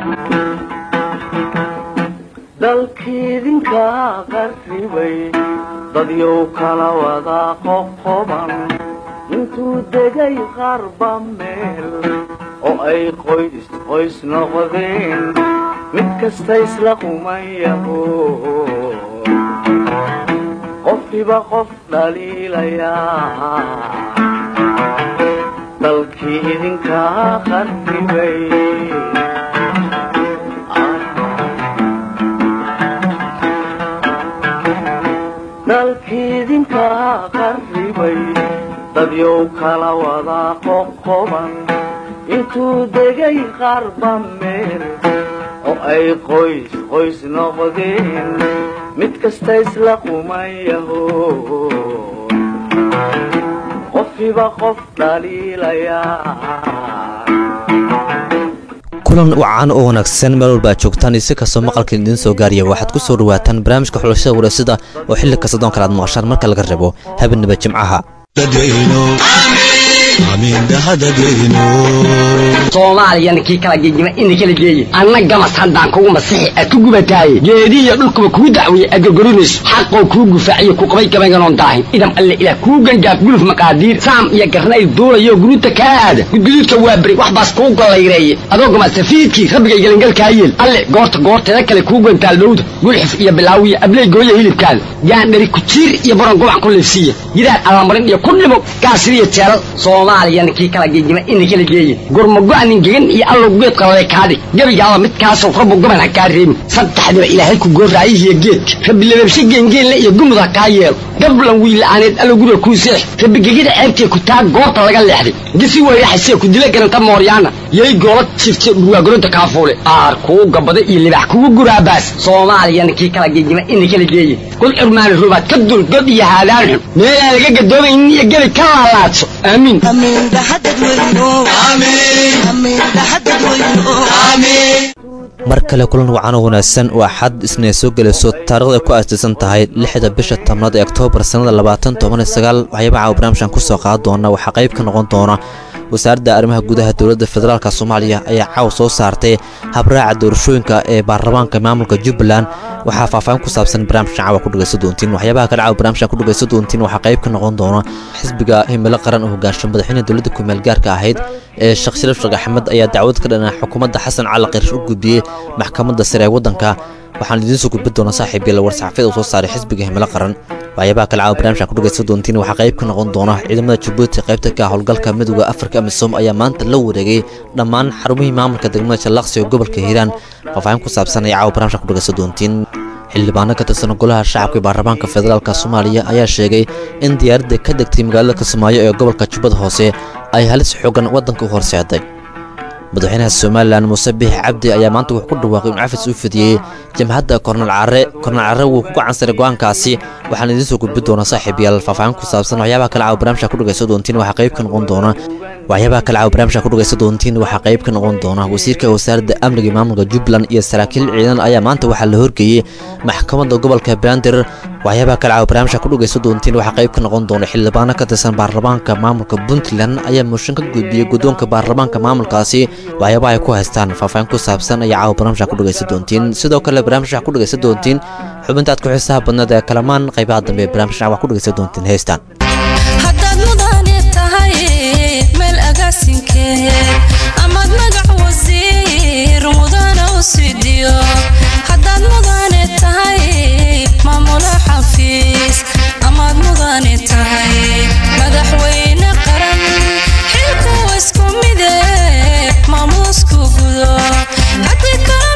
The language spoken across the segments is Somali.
dalkiidinka qarribay dadyow kala wada qoqoban intuu degay qarba meel oo ay qoys qoys noqdeen mid kasta isla qumayaho qofkiba qof dhaliilayaa dalkii idinka qarribay dalkiidinka qarribay dadyow kala wada qoqoban intuu degay qarba meel oo ay qoys qoys noqdeen mid kasta isla qumayaho qofkiba qof dhaliilayaa kulan wacan oo wanaagsan meel walba aad joogtaan iyo si kastoo maqalkan idiin soo gaariya waxaad ku soo dhawaataan barnaamijka xulashada wareysada oo xilli kasta doon kale aad maqashaan marka laga rabo habeenaba jimcaha soomaaliyana kii kala gegima ina kala geeye anna gamas haddaan kugu masixi aad ku gubataaye geedihiyo dhulkuba kuu dacwiye aad gorgorinayso xaqoo kuu gufaaciyo ku qabay gabaynganoon daahin idam alle ilaah kuu gangaaf guluf maqaadiir saam iyo garnayl duulayo guruuta kaa aada gudguduudka waa beri wax baas kuu gollayreeye adoo gamasafiidkii rabbigay gelingalkaa yeel alle goorta goorteeda kale kuu gantaal dhowda gulxif iyo bilaawiya abley gooya hilibkaada gaandhari kujiir iyo baron gubac ku liifsiiya gidaar allamarin iyo ku dhimo gaasiriyo jeelal soomaaliyana kii kala gegima ina kala geeye gurmago-nin gegan iyo allow geed qalale kaadhig gebigaaba midkaasoo rabbu gaban ha kaa reebin saddexdiba ilaahay ku gooraayihiyo geedka rabbi lababshe geengeenle iyo gumud ha kaa yeelo gablan wiila'aaneed allow guriga kuu seex rabbi gegida ceebtee ku taa goorta laga leexday gisi weyraxasee ku dila garanta mooryaana yay goola jifte dhurwaagoronta kaafuule aar kuu gabada iyo libax kugu guraabaas soomaaliyana kii kala gegima ina kala geeye kul cirmaani rubaad ka dul god iyo haadaan xun meelaan laga gadoomaynin iyo gebi ka laalaadso aamiin mar kale kulan wacan oo wanaagsan waa xad isna soo gelayso taarikhda ay ku aasaysan tahay lixda bisha tobnaad ee oktoobar sannada labaatan toban iyo sagaal waxyaaba caawa barnaamijkan ku soo qaadan doona waxaa qayb ka noqon doona wasaaradda arrimaha gudaha dowladda federaalk soomaaliya ayaa caawa soo saartay habraaca doorashooyinka ee baarlamaanka maamulka jubbaland waxaa faahfaahin ku saabsan barnaamijkan caawa ku dhegaysan doontiin waxyaabaha kale caawa barnaamijkan ku dhegaysan doontiin waxaa qayb ka noqon doona xisbiga himilo qaran oo hogaansho madaxweyne dowladda kumeel gaarka ahayd ee sheekh shariif sheekh axmed ayaa dacwad ka dhana xukuumadda xasan cali qirish u gudbiyey maxkamadda sare ee waddanka waxaan idiin soo gudbin doonaa saaxiib yael war-saxaafiyada uu soo saaray xisbiga himilo qaran waxyaabaha kale caawa barnaamijkan ku dhegaysan doontiin waxaa qayb ka noqon doona ciidamada jabuuti qaybta ka howlgalka midooda afrika amisom ayaa maanta la wareegay dhammaan xarumihii maamulka degmada jallaqsi oo gobolka hiiraan faahfaahin ku saabsan ayaa caawa barnaamijkan ku dhegaysan doontiin xildhibaano ka tirsan golaha shacabka baarlamaanka federaalk soomaaliya ayaa sheegay in diyaaradda ka degtay magaalada kismaayo ee gobolka jubbada hoose ay halis xoogan waddanka u horseeday madaxweynaha somalilan muuse biix cabdi ayaa maanta wuxuu ku dhawaaqay in cafis u fidiyey jamhadda kornal care kornal care wuu ku gacansaray go-aankaasi waxaan idiin soo gudbin doonaa saaxiib yaal faahfaahin ku saabsan waxyaabaha kale caawa barnaamijka ku dhegaysan doontiin waxaa qayb ka noqon doona waxyaabaha kale caawa barnaamijka ku dhegaysan doontiin waxaa qayb ka noqon doona wasiirka wasaaradda amniga maamulka jubbaland iyo saraakiil ciidan ayaa maanta waxaa la horgeeyey maxkamadda gobolka bandir waxyaabaha kale caawa barnaamijka ku dhegaysan doontiin waxaa qayb ka noqon doona xildhibaano ka tirsan baarlamaanka maamulka puntland ayaa mooshin ka gudbiyey guddoonka baarlamaanka maamulkaasi waxyaabaha ay ku haystaan faahfaahin ku saabsan ayaa caawa barnaamijka ku dhegaysan doontiin sidoo kale barnaamijka ku dhegaysan doontiin xubintaad ku xiisaha badneed ee kalamaan qaybaha dambe ee barnaamijka waa ku dhegaysan doontiin heystaan haddaad mudane tahay meel agaasinkeed amaad magac wasiir mudana u sidiyo haddaad mudane tahay maamulo xafiis amaad mudane tahay madaxweyne qaran xilku isku mide maamuusku gudo haddii kala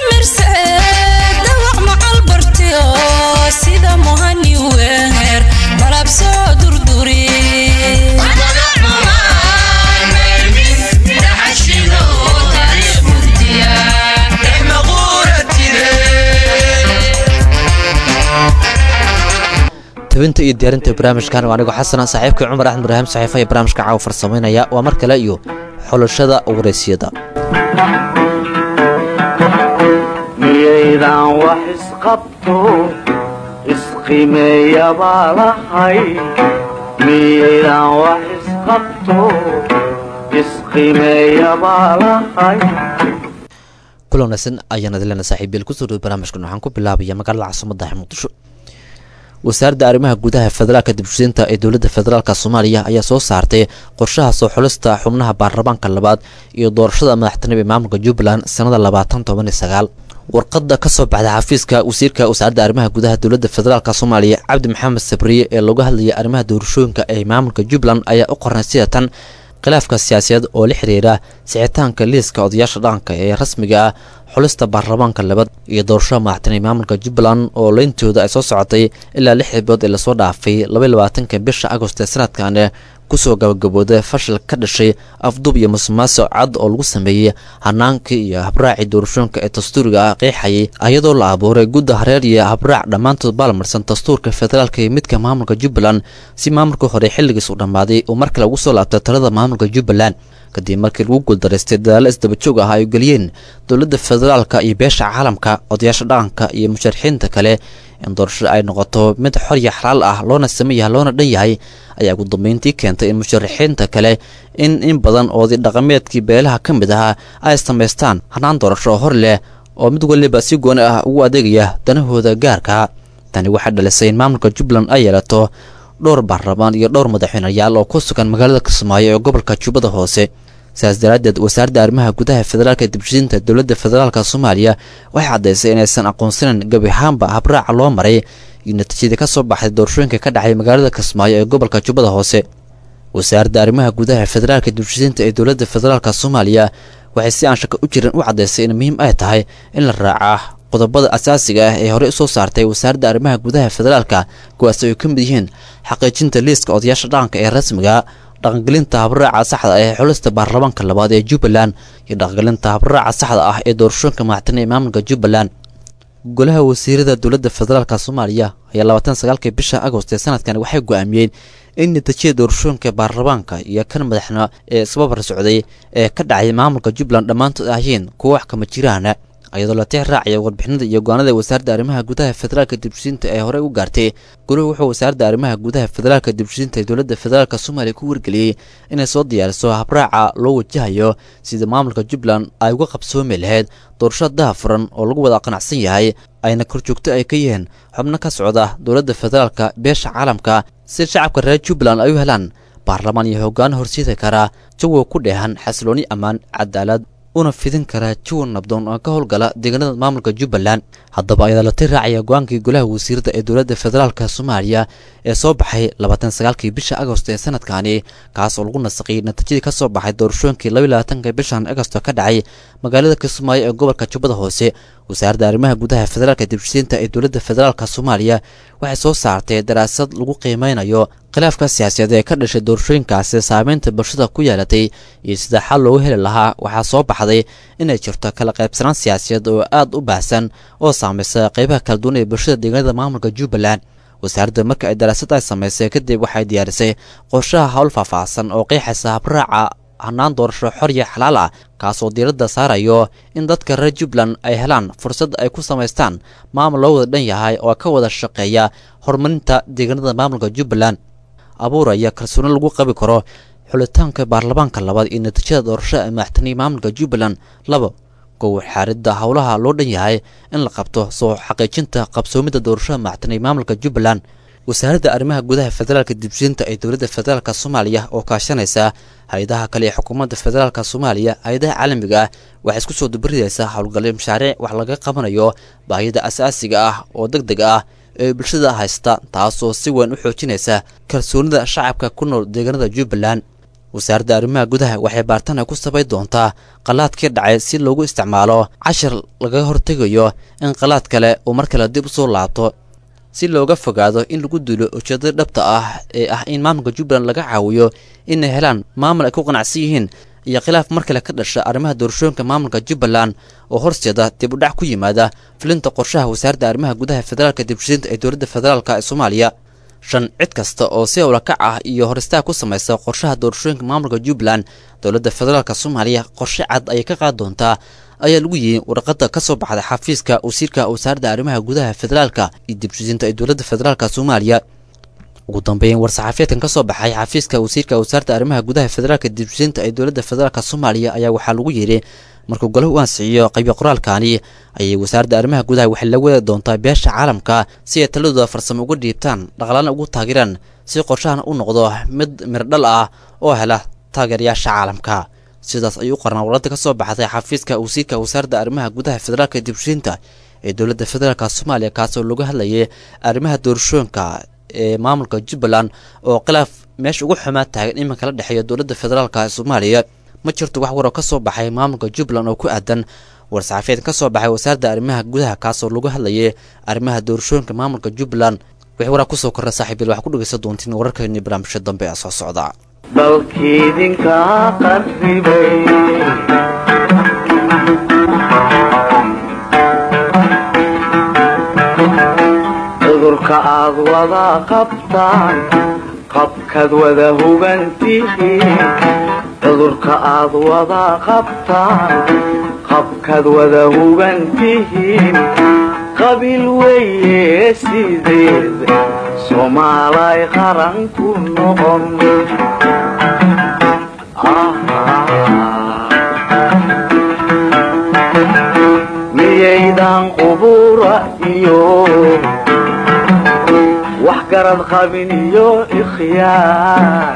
mirseed dawac macal bartiyo sida muhani weer malab soo durduri tabinta iyo diyaarinta barnaamijkan waa anigoo xasana saaxiibkii cumar axmed ibraahim saxiifa ee barnaamijka caawa farsamaynaya waa mar kale iyo xulashada waraysyada miyaydan wax isqabto isqimeeyabaa lahay miyaydan wax isqabto isqimeeyabaa lahay kula wanaagsan ayaan adilena saaxiibyeel kusoo dhow barnaamijkan waxaan ku bilaabaya magaalada caasimada muqdisho wasaaradda arrimaha gudaha federaalka dibshusiinta ee dowladda federaalk soomaaliya ayaa soo saartay qorshaha soo xulista xubnaha baarlamaanka labaad iyo doorashada madaxtinimo ee maamulka jubbaland sanada labaatan toban iyo sagaal warqada kasoo baxday xafiiska wasiirka wasaaradda arrimaha gudaha dowladda federaalk soomaaliya cabdi maxamed sabriye ee looga hadlayay arrimaha doorashooyinka ee maamulka jubbaland ayaa u qornay sida tan khilaafka siyaasadeed oo la xiriira sixitaanka liiska odayaasha dhaqanka ee rasmiga ah xulista baarlamaanka labaad iyo doorashada madaxtinay maamulka jubbaland oo leyntooda ay soo socotay ilaa lix xibood ee lasoo dhaafay labaiy labaatanka bisha agost ee sanadkan kusoo gabagabooda fashil ka dhashay afdub iyo musuqmaasuq cad oo lagu sameeyey hanaankii iyo habraacii doorashooyinka ee dastuuriga ah qeexayay ayadoo la abuuray gudda hareer iyo habraac dhammaantood baalmarsan dastuurka federaalka iyo midka maamulka jubbaland si maamulka hore xilligiis u dhammaaday uu mar kale ugu soo laabtay talada maamulka jubbaland kadib markii lagu guuldaraystay dadaalo isdabajoog ah ay geliyeen dowladda federaalka iyo beesha caalamka odayaasha dhaqanka iyo musharaxiinta kale in doorashada ay noqoto mid xor iyo xalaal ah loona sameeyaha loona dhan yahay ayaa ugu dambeyntii keentay in musharaxiinta kale in in badan oodi dhaqameedkii beelaha ka mid ahaa ay samaystaan hanaan doorasho oo hor leh oo mid waliba si gooni ah ugu adeegaya danahooda gaarka tani waxay dhalisay in maamulka jubbaland ay yeelato dhowr baarlamaan iyo dhowr madaxweyneyaal oo ku sugan magaalada kismaayo ee gobolka jubbada hoose sidaas daraaddeed wasaaradda arrimaha gudaha federaalka dibshiinta dowladda federaalka soomaaliya waxay caddaysay inaysan aqoonsanan gebi ahaanba habraaca loo maray iyo natiijadii ka soo baxday doorashooyinka ka dhacay magaalada kismaayo ee gobolka jubbada hoose wasaaradda arrimaha gudaha federaalka dibshiinta ee dowladda federaalka soomaaliya waxay si aan shaka u jirin u caddaysay in muhiim ay tahay in la raacaa qodobada asaasiga ah ee horey usoo saartay wasaaradda arrimaha gudaha federaalka kuwaas ay ka mid yihiin xaqiijinta liiska odayaasha dhaqanka ee rasmiga dhaqangelinta habraaca saxda ah ee xulista baarlamaanka labaad ee jubbaland iyo dhaqangelinta habraaca saxda ah ee doorashooyinka madaxtine ee maamulka jubbaland golaha wasiirada dowladda federaalk soomaaliya ayaa labaatan sagaalkii bisha agost ee sanadkan waxay go-aamiyeen in natiijada doorashooyinka baarlamaanka iyo kan madaxna ee isbabar socday ee ka dhacay maamulka jubbaland dhammaantood ahayiin kuwa wax kama jiraana iyadoo la tix raacaya warbixinada iyo go-aanada wasaaradda arrimaha gudaha federaalka dibshiinta ee horey u gaartay goluhu wuxuu wasaaradda arrimaha gudaha federaalka dibshiinta ee dowladda federaalk soomaaliya ku wargeliyey inay soo diyaariso habraaca loo wajahayo sida maamulka jubbaland ay uga qabsoomi lahayd doorasho dahafuran oo lagu wada qanacsan yahay ayna korjoogto ay ka yihiin xubno ka socda dowladda federaalka beesha caalamka si shacabka reer jubbaland ay u helaan baarlamaan iyo hoggaan horsiidi karaa jawiga ku dheehan xasilooni ammaan cadaalad una fidin karaa jawan nabdoon oo ka howlgala deegaanada maamulka jubbaland haddaba ayadaa la tir raacaya go-aankii golaha wasiirada ee dowladda federaalk soomaaliya ee soo baxay labaatan sagaalkii bisha agost ee sanadkani kaas oo lagu nasaqiyey natiijadii ka soo baxay doorashooyinkii labaiy labaatanka bishan agosto ka dhacay magaalada kismaayo ee gobolka jubbada hoose wasaaradda arrimaha gudaha federaalka dibshiinta ee dowladda federaalk soomaaliya waxay soo saartay daraasad lagu qiimeynayo khilaafka siyaasadeed ee ka dhashay doorashooyinkaasi saameynta bulshada ku yeelatay iyo sida xal loogu heli lahaa waxaa soo baxday inay jirto kala qaybsanaan siyaasadeed oo aad u baahsan oo saamaysa qeybaha kala duwan ee bulshada deegaanada maamulka jubbaland wasaaradda marka ay daraasad ay samaysay kadib waxay diyaarisay qorshaha howl faahfaahsan oo qeexaysa habraaca hanaan doorasho xor iyo xalaal ah kaasoo diiradda saarayo in dadka reer jubbaland ay helaan fursad ay ku samaystaan maamul loo wada dhan yahay oo ka wada shaqeeya horumarinta deegaanada maamulka jubbaland abuuraya kalsooni lagu qabi karo xulitaanka baarlamaanka labaad iyo natiijada doorashada ee madaxtiniya maamulka jubbaland labo gow xaaridda howlaha loo dhan yahay in la qabto soo xaqiijinta qabsoomidda doorashada madaxtiniya maamulka jubbaland wasaaradda arrimaha gudaha federaalka dibshiinta ee dowladda federaalk soomaaliya oo kaashanaysa hay-adaha kale ee xukuumadda federaalk soomaaliya hay-adaha caalamiga ah waxay isku soo dubaridaysaa howlgalyo mashaariic wax laga qabanayo baahida asaasiga ah oo deg deg ah ee bulshada haysta taasoo si weyn u xoojinaysa kalsoonida shacabka ku nool deegaanada jubbaland wasaaradda arrimaha gudaha waxay baartana ku sabay doontaa qalaadkii dhacay si loogu isticmaalo cashar laga hortegayo in qalaad kale uu mar kale dib usoo laabto si looga fogaado in lagu duulo ujeedada dhabta ah ee ah in maamulka jubbaland laga caawiyo inay helaan maamul ay ku qanacsan yihiin iyo khilaaf mar kale ka dhasha arrimaha doorashooyinka maamulka jubbaland oo horseeda dib u dhac ku yimaada fulinta qorshaha wasaaradda arrimaha gudaha federaalka dibshiinta ee dowladda federaalk ee soomaaliya shan cid kasta oo si howlakac ah iyo horistaag ku samaysa qorshaha doorashooyinka maamulka jubbaland dowladda federaalk soomaaliya qorshe cad ayay ka qaadi doontaa ayaa lagu yihi warqada ka soo baxday xafiiska wasiirka wasaaradda arrimaha gudaha federaalka iyo dibshiinta ee dowladda federaalk soomaaliya ugu dambeyn war-saxaafiyeedkan ka soo baxay xafiiska wasiirka wasaaradda arrimaha gudaha federaalka dibsinta ee dowladda federaalk soomaaliya ayaa waxaa lagu yidhi markuu golahu u ansixiyo qaybi qoraalkaani ayay wasaaradda arrimaha gudaha waxay la wada doontaa beesha caalamka si ay taladooda farsamo uga dhiibtaan dhaqlaana ugu taageeraan si qorshahan u noqdo mid mirdhal ah oo hela taageerayaasha caalamka sidaas ayuu u qarnaa warada ka soo baxday xafiiska wasiirka wasaaradda arrimaha gudaha federaalka dibshinta ee dowladda federaalk soomaaliya kaasoo lagu hadlayay arrimaha doorashooyinka ee maamulka jubbaland oo khilaaf meesha ugu xumaa taagan iminka la dhexeeya dowladda federaalk ee soomaaliya ma jirto wax waroo ka soo baxay maamulka jubbaland oo ku aadan war-saxafiyeed ka soo baxay wasaaradda arrimaha gudaha kaasoo lagu hadlayay arrimaha doorashooyinka maamulka jubbaland wixii waraa kusoo korra saaxiibil waxaa ku dhegeysan doontiin wararkeeni barnaamijka dambe ee soo socda dalkiidinka qarribay cudurka aad wada qabtaan qabkaad wada hubantihiin cudurka aad wada qabtaan qabkaad wada hubantihiin qabiil weeye sideed soomaalay qaran ku noqon miyaydan qubura iyo wax garad qabin iyo ikhyaar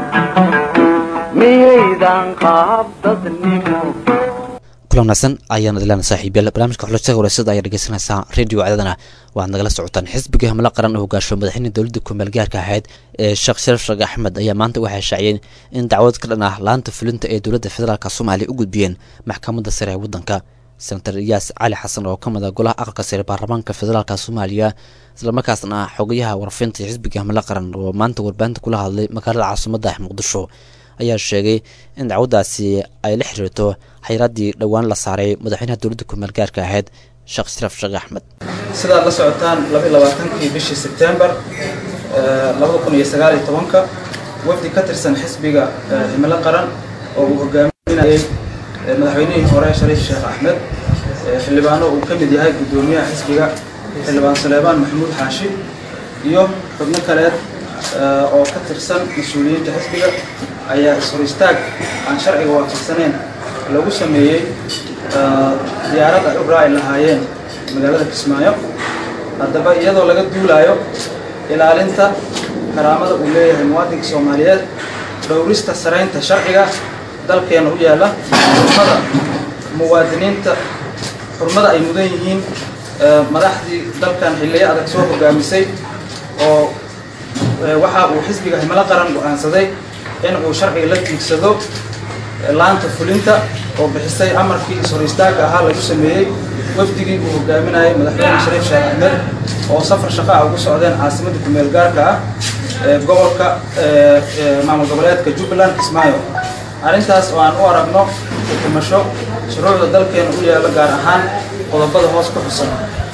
miyaydan qaab dadnimo kulanaasan ayaan idlaan saaxiibyaal barnaamijka xulashada wareysyada ayaa dhegeysanaysaa radio cdadana waxaad nagala socotaan xisbiga hamlo qaran oo hogaasho madaxweyne dowladda kumeel gaarka ahayd ee sheekh sharaf sheekh axmed ayaa maanta waxay shaaciyeen in dacwad ka dhan ah laanta fulinta ee dowladda federaalk soomaaliya u gudbiyeen maxkamadda sare ee waddanka senator iyaas cali xasan oo ka mid a golaha aqalka sare baarlamaanka federaalk soomaaliya islamarkaasna ah xogayaha warfinta xisbiga hamlo qaran oo maanta warbaahinta kula hadlay magaalada caasimadda muqdisho ayaa sheegay in dacwaddaasi ay la xiriirto xayiraaddii dhowaan la saaray madaxweynaha dowladda kumeel gaarka ahayd sheekh sharaf sheekh axmed sidaad la socotaan labaiy labaatankii bishii sebtembar labada kun iyo sagaal iyo tobanka wafdi ka tirsan xisbiga himilo qaran oo uu hogaaminayay madaxweynihii hore shariif sheekh axmed xildhibaano uu ka mid yahay guddoomiyaha xisbiga xildhibaan saleebaan maxamuud xaashi iyo xubno kaleed oo ka tirsan mas-uuliyiinta xisbiga ayaa is-hor istaag aan sharciga waafaqsaneyn lagu sameeyey diyaarad ay u raaci lahaayeen magaalada kismaayo haddaba iyadoo laga duulaayo ilaalinta karaamada uu leeyahay muwaadinka soomaaliyeed dhowrista saraynta sharciga dalkeena u yaalla xurmada muwaadiniinta xurmada ay mudan yihiin madaxdii dalkan xilliyo adag soo hogaamisay oo waxa uu xisbiga himilo qaran go-aansaday in uu sharciga la tiigsado laanta fulinta oo bixisay amarkii is-hor istaagga ahaa lagu sameeyey wafdigii uu hogaaminayay madaxweyne shariif sheekh axmed oo safar shaqa ah ugu socdeen caasimadda kumeel gaarka ah ee gobolka maamul goboleedka jubbaland kismaayo arrintaas oo aan u aragno xukumasho shuruucda dalkeena u yaalla gaar ahaan qodobada hoos ku xusan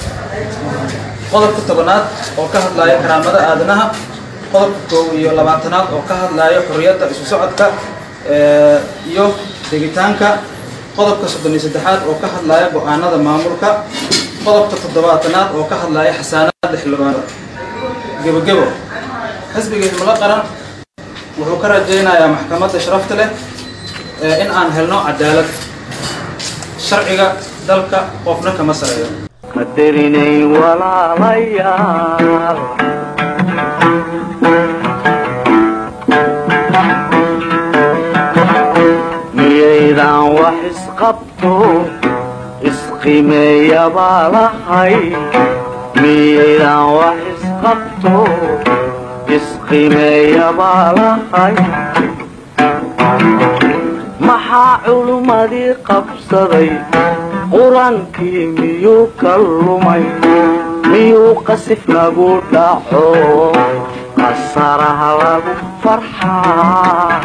qodobka tobanaad oo ka hadlaya karaamada aadanaha qodobka koow iyo labaatanaad oo ka hadlaya xorriyadda isu socodka iyo degitaanka qodobka soddon iyo saddexaad oo ka hadlaya go-aanada maamulka qodobka toddobaatanaad oo ka hadlaya xasaanaadda xildhibaanada gebogebo xisbiga himilo qaran wuxuu ka rajaynayaa maxkamadda sharafta leh in aan helno cadaalad sharciga dalka qofna kama sareeyo qadarinayn walaalayaal miyaydan wax isqabto isqimeeyabaa lahay miyaydan wax isqabto isqimeeyabaa lahay maxaa culummadii qabsaday qur-aankii miyuu ka lumay miyuu qasif lagu dhaco qasaraha lagu farxaa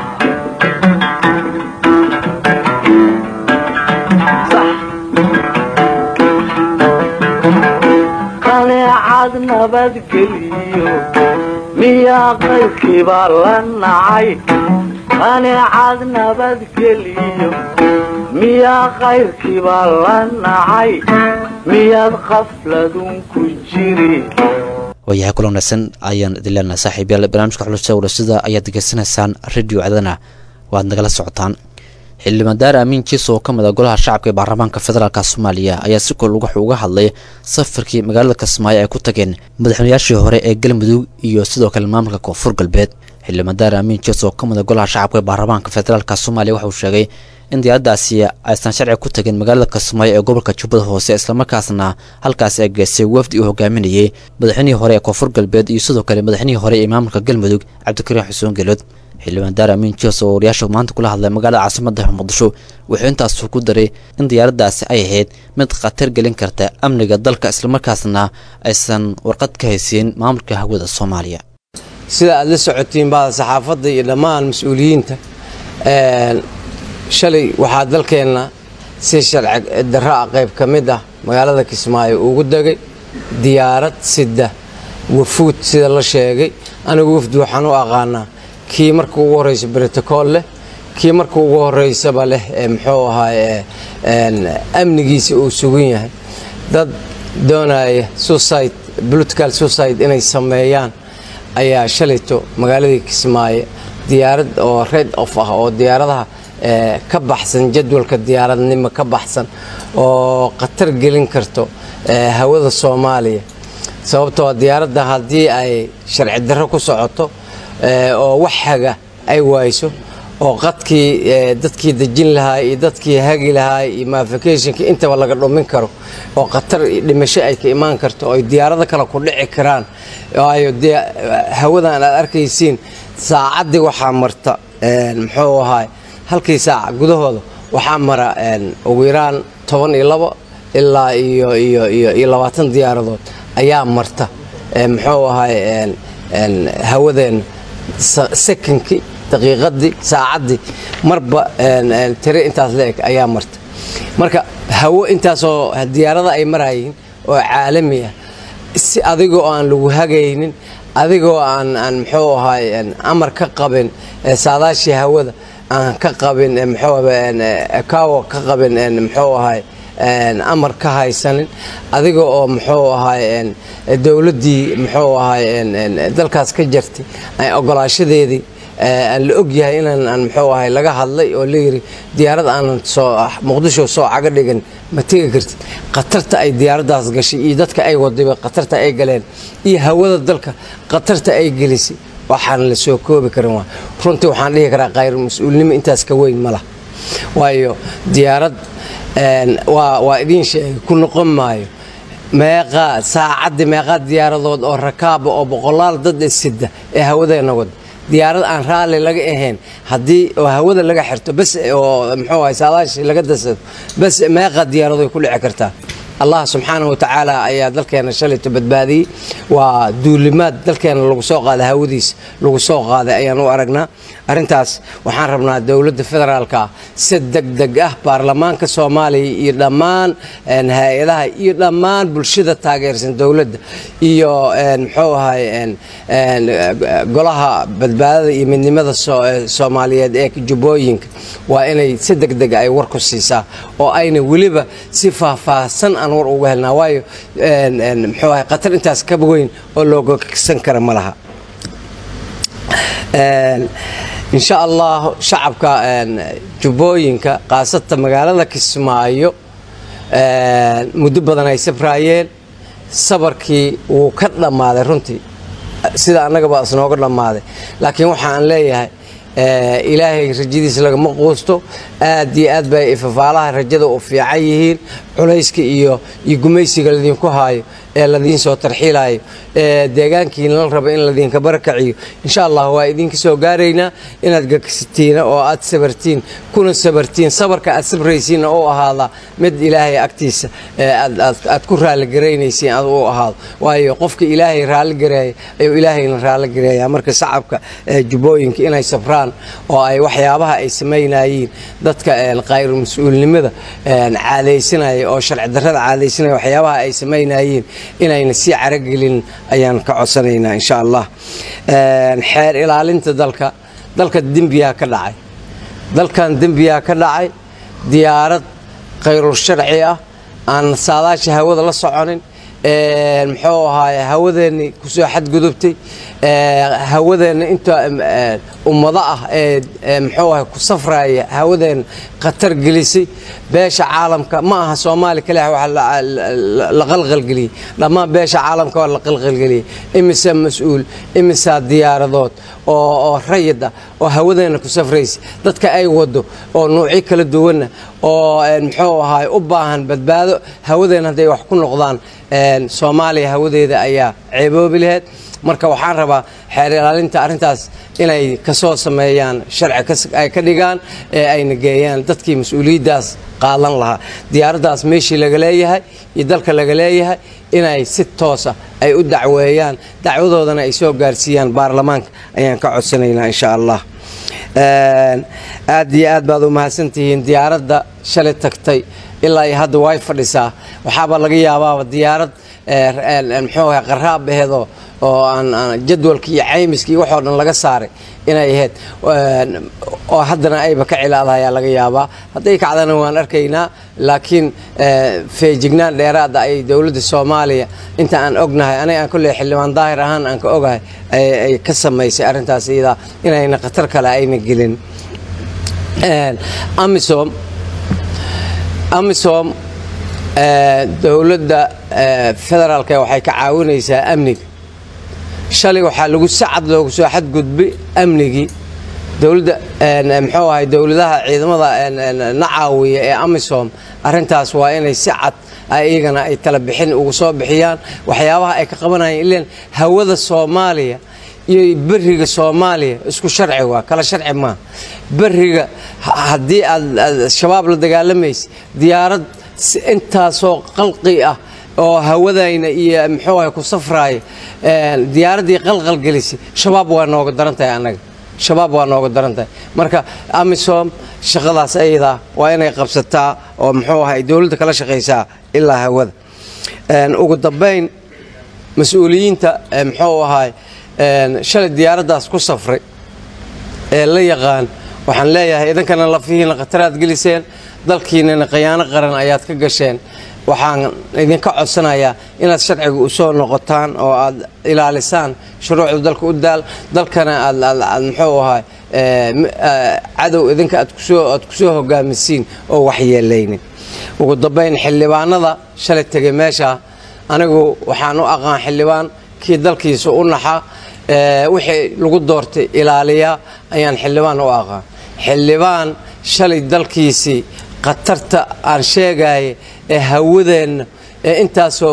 qaneecad nabadgeliyo miyaa qaybkiibaa la nacay qaneecad nabadgeliyo miyaa qayrkiibaa la nacay miyaad qafladun ku jiri waayahay kula wanaagsan ayaan idin leenahay saaxiibyaal barnaamijka xulusada warasada ayaad degeysanaysaan radio cadana waad nagala socotaan xildhibaan daar amiin jiis oo ka mid a golaha shacabka ee baarlamaanka federaalka soomaaliya ayaa si kol wuxuu uga hadlay safarkii magaalada kismaayo ay ku tageen madaxweynayaashii hore ee galmudug iyo sidoo kale maamulka koonfur galbeed xildhibaan daar amiin jiis oo ka mid a golaha shacabka ee baarlamaanka federaalka soomaaliya waxauu sheegay in diyaaradaasi aysan sharci ku tagin magaalada kismaayo ee gobolka jubbada hoose islamarkaasna halkaasi ay geystay wafdi uu hogaaminayay madaxweynihii hore ee koonfur galbeed iyo sidoo kale madaxweynihii hore ee maamulka galmudug cabdikariin xuseen gelood xildhibaan daar amiin jios oo wariyaasha maanta kula hadlay magaalada caasimada muqdisho wuxuu intaas ku daray in diyaaradaasi ay ahayd mid khatar gelin karta amniga dalka islamarkaasna aysan warqad ka haysiin maamulka hawada soomaaliya sida aad la socotiin baa saxaafadda iyo dhammaan mas-uuliyiinta shalay waxaa dalkeenna si sharci darro ah qayb ka mid ah magaalada kismaayo ugu degay diyaarad sida wafuud sida la sheegay anigu wafdi waxaan u aqaanaa kii marka ugu horreysa brotocool leh kii marka ugu horreysaba leh ee muxuu ahaay amnigiisa uu sugan yahay dad doonaya suicide political suicide inay sameeyaan ayaa shalayto magaaladii kismaayo diyaarad oo red of ah oo diyaaradaha ka baxsan jadwalka diyaaradnimo ka baxsan oo khatar gelin karto hawada soomaaliya sababtoo diyaaradda haddii ay sharci darro ku socoto oo wax haga ay waayso oo qadkii dadkii dejin lahaa iyo dadkii hagi lahaa iyo mafikationka intaba laga dhumin karo oo khatar dhimasho ay ka imaan karto oo ay diyaarado kale ku dhici karaan waayo dee hawadan aad arkaysiin saacaddii waxaa marta muxuu ahaay halkii saaca gudahooda waxaa mara ugu yaraan toban iyo labo ilaa iyo iyo iyo iyo labaatan diyaaradood ayaa marta muxuu ahaay hawadeenna sekonkii daqiiqadii saacaddii marba tire intaas la eg ayaa marta marka hawo intaasoo diyaarada ay marayiin oo caalami ah si adigoo aan lagu hagaynin adigoo aan aan muxuu ahaay amar ka qabin saadaashii hawada aan ka qabin mxukawo ka qabin muxuu ahaay amar ka haysanin adiga oo muxuu ahaay dowladdii muxuu ahaay dalkaas ka jartay ogolaashadeedii aan la og yahay inaan aan muxuu ahay laga hadlay oo layidhi diyaarad aanan soo muqdisho soo caga dhigan ma tegi kartid khatarta ay diyaaraddaas gashay iyo dadka ay wadayba khatarta ay galeen iyo hawada dalka khatarta ay gelisay waxaan la soo koobi karin waa runtii waxaan dhihi karaa khayr mas-uulnimo intaas ka weyn ma lah waayo diyaarad waa waa idiin sheegay ku noqon maayo meeqaa saacaddii meeqaa diyaaradood oo rakaaba oo boqolaal dad sida ee hawadeenna wada diyaarad aan raalli laga ahayn haddii oo hawada laga xirto bas oo muxuu ahay saadaashii laga dasado bas meeqa diyaaradoy ku dhici kartaa allah subxaanahu watacaala ayaa dalkeena shalayto badbaadiyey waa duulimaad dalkeena lagu soo qaaday hawadiisa lagu soo qaaday ayaan u aragnaa arrintaas waxaan rabnaa dowladda federaalka si degdeg ah baarlamaanka soomaaliya iyo dhammaan hay-adaha iyo dhammaan bulshada taageersan dowladda iyo muxuu ahay golaha badbaadada iyo midnimada soomaaliyeed ee jubbooyinka waa inay si degdeg ay war ku siisaa oo ayna weliba si faahfaahsan aan war uga helnaa waayo muxuu ahay khatar intaas ka weyn oo looga kagsan kara ma laha insha allah shacabka jubbooyinka khaasata magaalada kismaayo muddo badan ay sabraayeen sabarkii wuu ka dhammaaday runtii sida annagaba isnooga dhammaaday laakiin waxaan leeyahay ilaahay rajadiisa lagama quusto aad iyo aad bay ifafaalaha rajada u fiican yihiin culayska iyo iyo gumaysiga ladinku haayo ee ladiin soo tarxiilayo ee deegaankiina la rabo in ladinka barakaciyo insha allah waa idinka soo gaaraynaa inaad gagsatiina oo aad sabartiin kuna sabartiin sabarka aad sabraysiinna u ahaada mid ilaahay agtiisa aad ku raalligaraynaysiin ad u ahaado waayo qofka ilaahay raalligareeya ayuu ilaahayna raalligareeya marka shacabka jubbooyinka inay sabraan oo ay waxyaabaha ay samaynayiin dadka khayru mas-uulnimada caadaysanaya oo sharci darrada caadaysanaya waxyaabaha ay samaynayiin inayna sii caragelin ayaan ka codsanaynaa insha allah xeer ilaalinta dalka dalka dembiyaa ka dhacay dalkan dembiyaa ka dhacay diyaarad khayrul sharci ah aan saadaasha hawada la soconin muxuu ahaaye hawadeennii kusoo xadgudubtay hawadeenna inta ummado ah ee muxuu ahay ku safraya hawadeenna khatar gelisay beesha caalamka ma aha soomaali kaliya waxa la qalqalgeliyey dhammaan beesha caalamka waa la qalqalgeliyey imisa mas-uul imisaa diyaaradood oo oo rayid ah oo hawadeenna ku safraysa dadka ay wado oo nuucyo kala duwanna oo muxuu ahaay u baahan badbaado hawadeenna hadday wax ku noqdaan soomaaliya hawadeeda ayaa ceeboobi laheyd marka waxaan rabaa xeer ilaalinta arrintaas inay kasoo sameeyaan sharci ay ka dhigaan ee ayna geeyaan dadkii mas-uuliyaddaas qaadan lahaa diyaaraddaas meeshii laga leeyahay iyo dalka laga leeyahay inay si toosa ay u dacweeyaan dacwadoodana ay soo gaarsiiyaan baarlamaanka ayaan ka codsanaynaa insha allah aad iyo aad baad u mahadsantihiin diyaaradda shalay tagtay ilaa iyo hadda way fadhisaa waxaaba laga yaabaaba diyaarad muxuu ahay qaraab aheedoo oo aan jadwalkii iyo caymiskii waxoo dhan laga saaray inay ahayd oo haddana ayba ka cilaadayaa laga yaabaa hadday kacdana waan arkaynaa laakiin feejignaan dheeraada ay dowladda soomaaliya inta aan ognahay aniga aan kolley xildhibaan daahir ahaan aan ka ogahay ay ka samaysay arrintaas iyadaa inayna khatar kale ayna gelin amisom amisom dowladda federaalka waxay ka caawinaysaa amniga shalay waxaa lagu sacad loogu soo xadgudbay amnigii dowladda muxuu ahay dowladaha ciidamada na caawiya ee amisom arrintaas waa inay si cad iyagana ay tala bixin ugu soo bixiyaan waxyaabaha ay ka qabanayaan ilaan hawada soomaaliya iyo beriga soomaaliya isku sharci waa kala sharci maa beriga haddii aad shabaab la dagaalamaysa diyaarad intaasoo qalqi ah oo hawadayna iyo muxuu ahay ku safraaya diyaaraddii qalqalgelisay shabaab waa nooga daran tahay annaga shabaab waa nooga daran tahay marka amisom shaqadaas ayadaa waa inay qabsataa oo muxuu ahay dowladda kala shaqaysaa ilaa hawada ugu dambayn mas-uuliyiinta muxuu ahay shalay diyaaraddaas ku safray ee la yaqaan waxaan leeyahay idankana lafihiina khataraad geliseen dalkiinana khiyaano qaran ayaad ka gasheen waxaan idinka codsanayaa inaad sharciga u soo noqotaan oo aad ilaalisaan shuruucda dalka u daal dalkana aad muxuu ahay cadow idinka aad kusoo hogaamisiin oo waxyeelaynin ugu dambayn xildhibaanada shalay tegay meesha anigu waxaan u aqaan xildhibaan kii dalkiisa u naxa wixii lagu doortay ilaaliya ayaan xildhibaan u aqaan xildhibaan shalay dalkiisii khatarta aan sheegaya ee hawadeenna ee intaasoo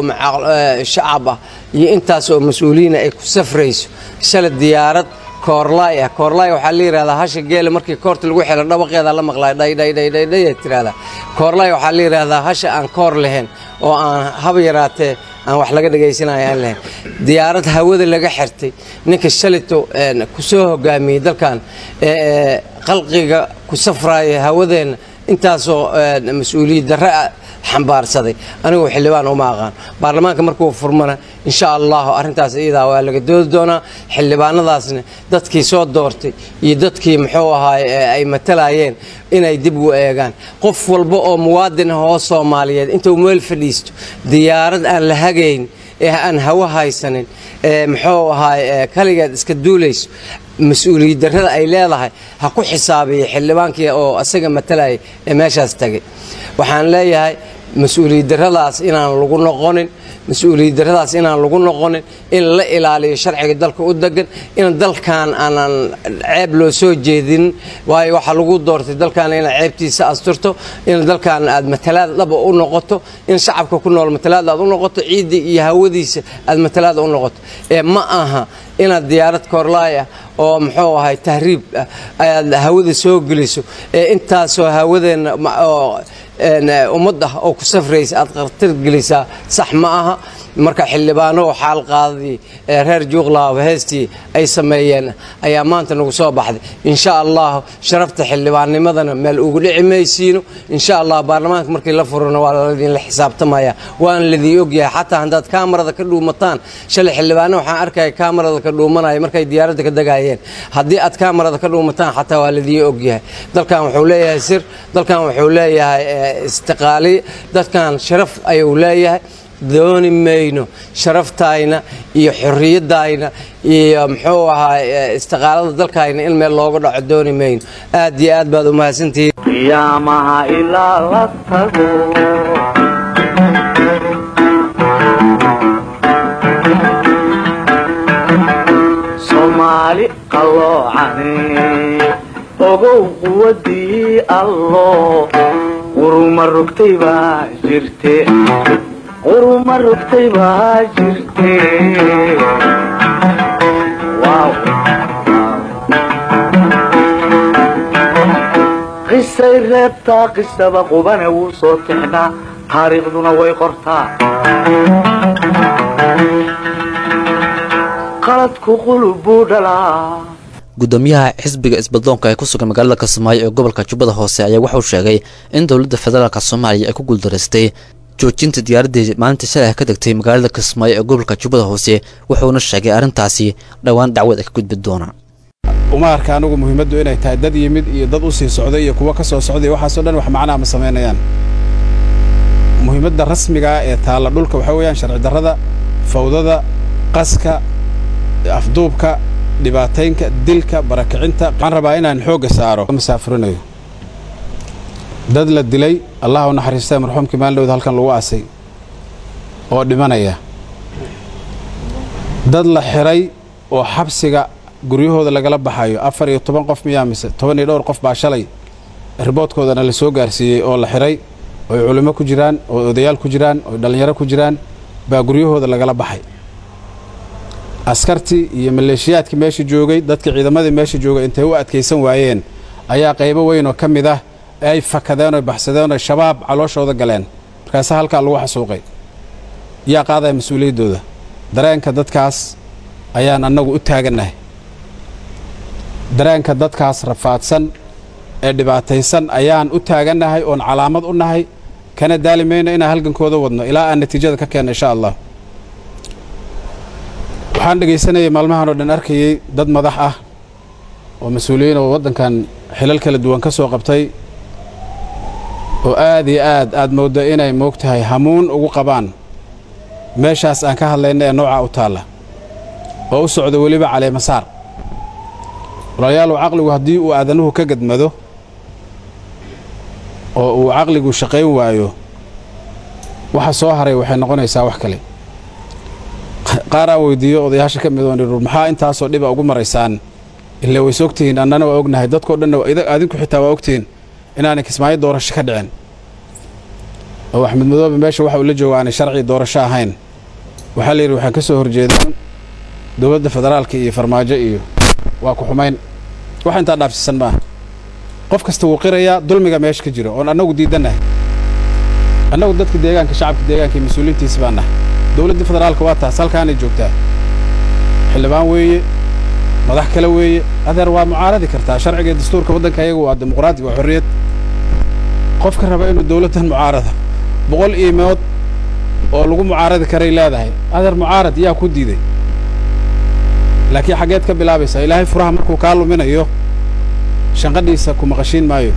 shacab ah iyo intaasoo mas-uuliyiina ay ku safrayso shalay diyaarad koorlaay ah koorlaay waxaa la yidhahdaa hasha geela markii koorta lagu xilo dhawaqeeda la maqlay dhaydhaydhaydhaydhay tirahdaa koorlaay waxaa la yidhahdaa hasha aan koor lahayn oo aan haba yaraatee aan wax laga dhagaysanayo aan lahayn diyaarad hawada laga xirtay ninka shalito kusoo hogaamiyey dalkan ee qalqiga ku safraaya hawadeenna intaasoo mas-uuliyad darre xambaarsaday anigu xildhibaan uma aqaan baarlamaanka markuu furmana insha allahu arrintaas iyadaa waa laga doodi doonaa xildhibaanadaasna dadkii soo doortay iyo dadkii muxuu ahaay ay matalayeen inay dib u eegaan qof walba oo muwaadin ah oo soomaaliyeed intuu meel fadhiisto diyaarad aan la hagayn ee aan hawo haysanin ee muxuu ahaay kaligeed iska duulayso mas-uuliyad darrada ay leedahay ha ku xisaabiya xildhibaankii oo asaga matalayay ee meeshaas tagay waxaan leeyahay mas-uuliyad darradaas inaan lagu noqonin mas-uuliyad darradaas inaan lagu noqonin in la ilaaliyo sharciga dalka u degan in dalkan aanan ceeb loo soo jeedinin waayo waxaa lagu doortay dalkan inaad ceebtiisa asturto in dalkan aad matalaad dhaba u noqoto in shacabka ku nool matalaad aad u noqoto ciidda iyo hawadiisa aad matalaad u noqoto ee ma aha inaad diyaarad koorlaay ah oo muxuu ahay tahriib ah ayaad hawada soo geliso ee intaasoo hawadeenna oo ummad ah oo ku safraysa aad khatar gelisaa sax ma aha marka xildhibaano xaal qaadadii reer juuqlaaba heestii ay sameeyeen ayaa maanta nagu soo baxday insha allah sharafta xildhibaannimadana meel ugu dhici maysiino insha allah baarlamaanka markii la furana waa ladinla xisaabtamaya waan ladii ogyahay xataa haddaad kaamarada ka dhuumataan shalay xildhibaano waxaan arkaya kaamarada ka dhuumanaya markay diyaaradda ka dagaayeen haddii aad kaamarada ka dhuumataan xataa waa ladii ogyahay dalkan wuxuu leeyahay sir dalkan wuxuu leeyahay istiqaaliye dadkan sharaf ayuu leeyahay dooni mayno sharaftayna iyo xorriyadayna iyo muxuu ahaa istiqaalada dalkayna in meel looga dhaco dooni mayno aad iyo aad baad u mahadsantihiin qiyaamaha ilaa la tago soomaali qalloocane ogow quwadii allo quruma rogtay baa jirte quruma rogtay baa jirte Wow. qisay reebtaa qisaba qubane wuu soo tixnaa taariikhduna way qortaa qaladku qulub buu dhalaa gudoomiyaha xisbiga isbaddoonka ee ku sugan magaalada kismaayo ee gobolka jubbada hoose ayaa wuxuu sheegay in dowladda federaalk soomaaliya ay ku guuldaraystay joojinta diyaaraddii maalinta shalay ka degtay magaalada kismaayo ee gobolka jubbada hoose wuxuuna sheegay arrintaasi dhowaan dacwad ay ka gudbi doonaan uma arka anigu muhiimaddu inay tahay dad yimid iyo dad u sii socday iyo kuwa ka soo socday waxaasoo dhan wax macnaa ma samaynayaan muhiimadda rasmigaa ee taalla dhulka waxaa weeyaan sharci darrada fawdada qaska afduubka dhibaataynka dilka barakicinta waxaan rabaa inaan xoogga saaro masaafurinayo dad la dilay allah u naxariistay marxuumkii maalin dhowda halkan lagu aasay oo dhimanaya dad la xiray oo xabsiga guryahooda lagala baxayo afar iyo toban qof miyaa mise toban iyo dhowr qof baa shalay riboodkoodana la soo gaarsiiyey oo la xiray ooy culimmo ku jiraan oo odayaal ku jiraan oo dhallinyaro ku jiraan baa guryahooda lagala baxay askartii iyo maleeshiyaadkii meesha joogay dadkii ciidamadii meesha joogay intay u adkaysan waayeen ayaa qaybo weyn oo ka mid ah ay fakadeen oy baxsadeen oy shabaab calooshooda galeen markaase halkaa lagu xasuuqay yaa qaadaya mas-uuliyaddooda dareenka dadkaas ayaan annagu u taagannahay dareenka dadkaas rafaadsan ee dhibaataysan ayaan u taagannahay oon calaamad u nahay kana daali mayno inaan halgankooda wadno ilaa aan natiijada ka keenno insha allah waxaan dhegaysanayay maalmahan oo dhan arkayey dad madax ah oo mas-uuliyiin oo waddankan xilal kala duwan ka soo qabtay oo aad iyo aad aad mooddo inay moog tahay hamuun ugu qabaan meeshaas aan ka hadlayna ee noocaa u taalla oo u socdo weliba caleemasaar walaalayaalow caqligu haddii uu aadanuhu ka gadmado oo uu caqligu shaqayn waayo waxa soo haray waxay noqonaysaa wax kale qaar aan weydiiyo odayaasha ka mid oon idhur maxaa intaasoo dhiba ugu maraysaan ila ways ogtihiin annana waa ognahay dadkao dhanna adinku xitaa waa ogtihiin inaanay kismaayo doorasho ka dhicin oo axmed madoobe meesha waxa uu la jooga aanay sharci doorasho ahayn waxaa la yidhi waxaan ka soo horjeedaa dowladda federaalka iyo farmaajo iyo waa ku xumayn wax intaa dhaafsiisan maaha qof kasta wuu qirayaa dulmiga meesha ka jiro oon annagu diidannahay annagu dadka deegaanka shacabka deegaanka iyo mas-uuliyiintiisi baan nahay dowladda federaalka waa taas halkaanay joogtaa xildhibaan weeye madax kale weeye adeer waa mucaaradi kartaa sharciga iyo dastuurka waddanka ayagu waa dimuqraadi waa xorriyad qofka raba inuu dowladdan mucaarada boqol iimood oo lagu mucaaradi karay leedahay adeer mucaarad yaa ku diiday laakiin xaggeed ka bilaabaysaa ilaahay furaha markuu kaa luminayo shanqadhiisa ku maqashiin maayo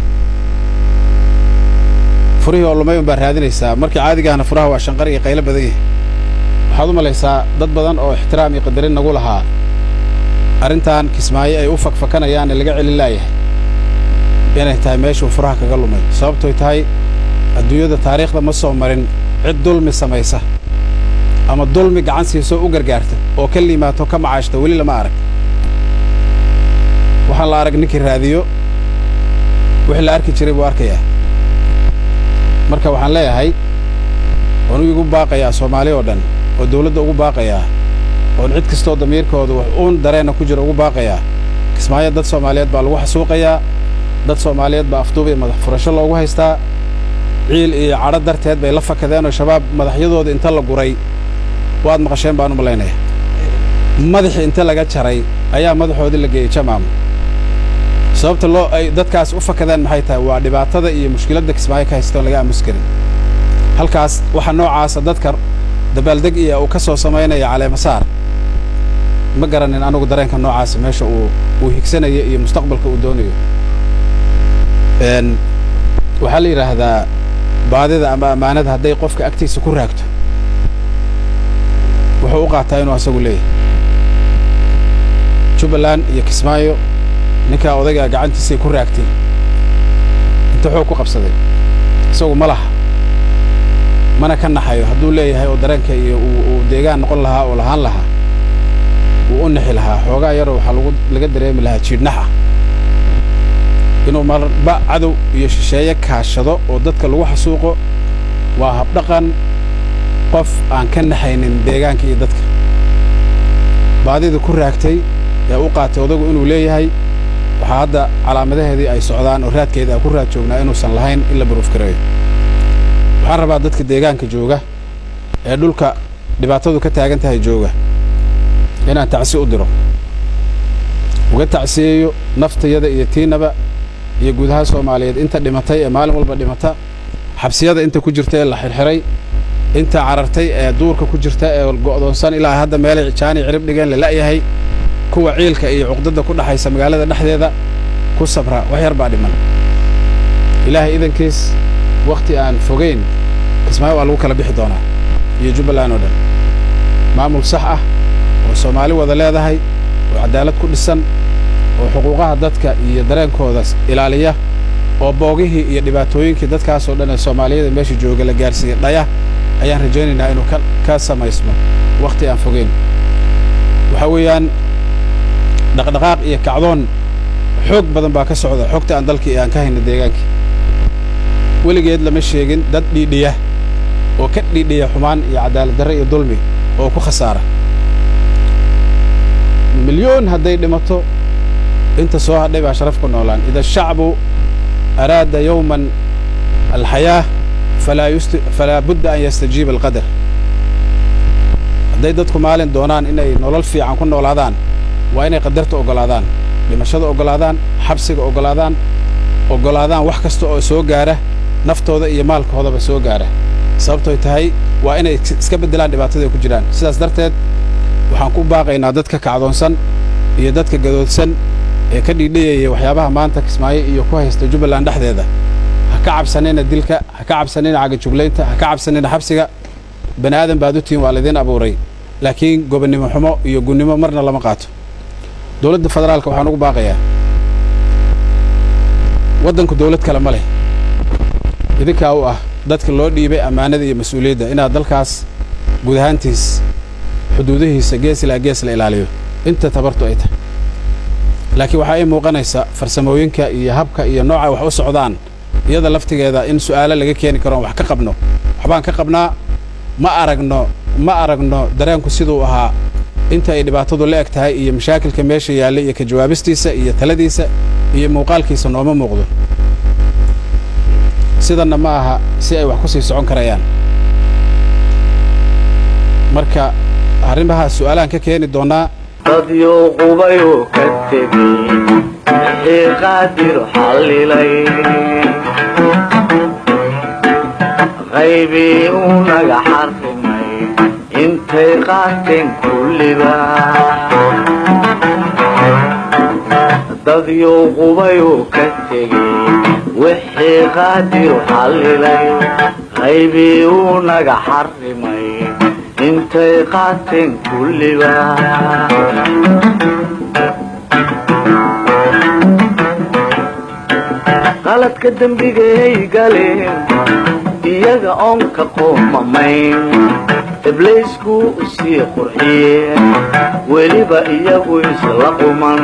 furihii oo lumay unbaa raadinaysaa markii caadigaahna furaha waa shanqar iyo qaylo badan yahay waxaad u malaysaa dad badan oo ixtiraam iyo qadarin nagu lahaa arrintan kismaayo ay u fakfakanayaane laga celin laayahay inay tahay meeshuu furaha kaga lumay sababtoy tahay adduunyada taariikhda ma soo marin cid dulmi samaysa ama dulmi gacan siisoo u gargaarta oo ka liimaato ka macaashta weli lama arag waxaan la arag ninkii raadiyo wixii la arki jiray buu arkayaa marka waxaan leeyahay oonu igu baaqayaa soomaali oo dhan oo dawladda ugu baaqayaa oon cid kastoo damiirkooda wax uun dareenna ku jira ugu baaqayaa kismaayo dad soomaaliyeed baa lagu xasuuqayaa dad soomaaliyeed baa afduub iyo madax furasho loogu haystaa ciil iyo cadho darteed bay la fakadeen oo shabaab madaxyadooda inta la guray waad maqasheen baan u malaynaya madaxii inta laga jaray ayaa madaxoodii la geeyey jamaam sababta loo ay dadkaas u fakadeen maxay tahay waa dhibaatada iyo mushkiladda kismaayo ka haystoon laga aamus karin halkaas waxa noocaasa dadka dabaaldeg iyo uu ka soo samaynaya caleemasaar ma garanin anugu dareenka noocaasa meesha uu uu higsanayo iyo mustaqbalka uu doonayo waxaa la yidhaahdaa baadida ama ammaanada hadday qofka agtiisa ku raagto wuxuu u qaataa inuu asagu leeyahay jubbaland iyo kismaayo ninkaa odaygaa gacantiisay ku raagtay inta xoog ku qabsaday isagu ma laha mana ka naxayo hadduu leeyahay oo dareenka iyo uu deegaan noqon lahaa oo lahaan lahaa wuu u nixi lahaa xoogaa yaroo waxaa lagu laga dareemi lahaa jiidhnax ah inuu marba cadow iyo shisheeye kaashado oo dadka lagu xasuuqo waa habdhaqan qof aan ka naxaynin deegaanka iyo dadka baadida ku raagtay ee u qaatay odagu inuu leeyahay waxaa hadda calaamadaheedii ay socdaan oo raadkeeda aan ku raad joognaa inuusan lahayn in la baruufgareeyo waxaan rabaa dadka deegaanka jooga ee dhulka dhibaatadu ka taagan tahay jooga inaan tacsi u diro uga tacsiyeeyo naftayada iyo tiinaba iyo guudaha soomaaliyeed inta dhimatay ee maalin walba dhimata xabsiyada inta ku jirta ee la xirxiray inta carartay ee duurka ku jirta ee go'doonsan ilaa hadda meelay jaani cirib dhigeen la la'yahay kuwa ciilka iyo cuqdadda ku dhaxaysa magaalada dhexdeeda ku sabra wax yar baa dhiman ilaahay idankiis wakhti aan fogayn kismaayo waa lagu kala bixi doonaa iyo jubbaland oo dhan maamul sax ah oo soomaali wada leedahay oo caddaalad ku dhisan oo xuquuqaha dadka iyo dareenkooda ilaaliya oo boogihii iyo dhibaatooyinkii dadkaasoo dhan ee soomaaliyada meesha jooga la gaarsiiyey dhaya ayaan rajaynaynaa inuu ka samaysmo wakhti aan fogeyn waxaa weeyaan dhaqdhaqaaq iyo kacdoon xoog badan baa ka socda xogta aan dalkii aan ka hayna deegaankii weligeed lama sheegin dad dhiidhiya oo ka dhiidhiya xumaan iyo cadaalad darre iyo dulmi oo ku khasaara milyoon hadday dhimato inta soo hadhay baa sharaf ku noolaan ida shacbu araada yowman alxayaah falaa budda an yastajiiba alqadar hadday dadku maalin doonaan inay nolol fiican ku noolaadaan waa inay qadarta oggolaadaan dhimashada oggolaadaan xabsiga oggolaadaan oggolaadaan wax kasta oo soo gaara naftooda iyo maalkoodaba soo gaara sababtoy tahay waa inay iska beddelaan dhibaatada ay ku jiraan sidaas darteed waxaan ku baaqaynaa dadka kacdoonsan iyo dadka gadoodsan ee ka dhiidhiyaya waxyaabaha maanta kismaayo iyo ku haysta jubbaland dhexdeeda ha ka cabsanina dilka ha ka cabsanina cagajuglaynta ha ka cabsanina xabsiga bani aadan baad u tihiin waa laydiin abuuray laakiin gobonnimo xumo iyo gunnimo marna lama qaato dowladda federaalka waxaan ugu baaqayaa waddanku dawlad kale ma leh idinkaa u ah dadka loo dhiibay ammaanada iyo mas-uuliyadda inaad dalkaas guud ahaantiis xuduudihiisa gees ilaa gees la ilaaliyo inta tabartu ay tahay laakiin waxaa ii muuqanaysa farsamooyinka iyo habka iyo nooca wax u socdaan iyada laftigeeda in su'aalo laga keeni karo on wax ka qabno waxbaan ka qabnaa ma aragno ma aragno dareenku siduu ahaa inta ay dhibaatadu la eg tahay iyo mashaakilka meesha yaallay iyo ka jawaabistiisa iyo taladiisa iyo muuqaalkiisa nooma muuqdo sidanna ma aha si ay wax ku sii socon karayaan marka arrimahaas su'aalaan ka keeni doonnaa dadyo qubayoo ka tegey wixii qaadir xallilay qaybii uu naga xarrimay intay qaateen kulliba dadyo qubayoo ka tegey wixii qaadir xallilay qaybii uu naga xarrimay intay qaateen kulliba qaladka dembigay galeen iyaga oon ka qoomamayn iblaysku u sii qurxiyeen weliba iyagu isla quman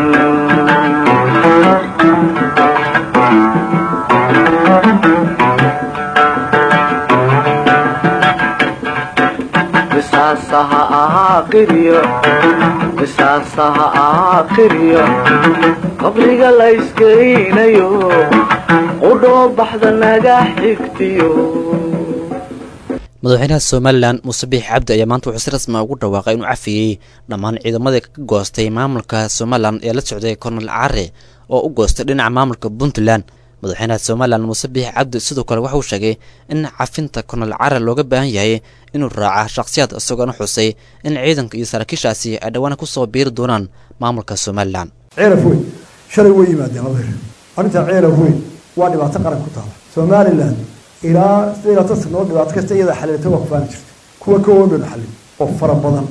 qisaasaha ahaa qiryo qisaasaha ahaa qiryo qabriga la iskeynayo qudhoo baxda naga xigtiyo madaxweynaha somalilan muuse biix cabdi ayaa maanta wuxuu si rasmi ugu dhawaaqay inuu cafiyey dhammaan ciidamadii ka goostay maamulka somalilan ee la socday kornel care oo u goostay dhinaca maamulka puntland madaxweynaha somalilan muuse biix cabdi sidoo kale waxauu sheegay in cafinta kornel care looga baahan yahay inuu raaca shakhsiyaad isagoona xusay in ciidanka iyo saraakiishaasi ay dhowaan ku soo biiri doonaan maamulka somalilan ceelaf weyn shalay way yimaadeen laba hir arrintaa ceelaf weyn waa dhibaato qaran ku taala somalilan ilaa sideed labaatan sanood dhibaato kasta iyada xaliilta waa kufaani jirta kuwa ka oodhan xalin oo fara badan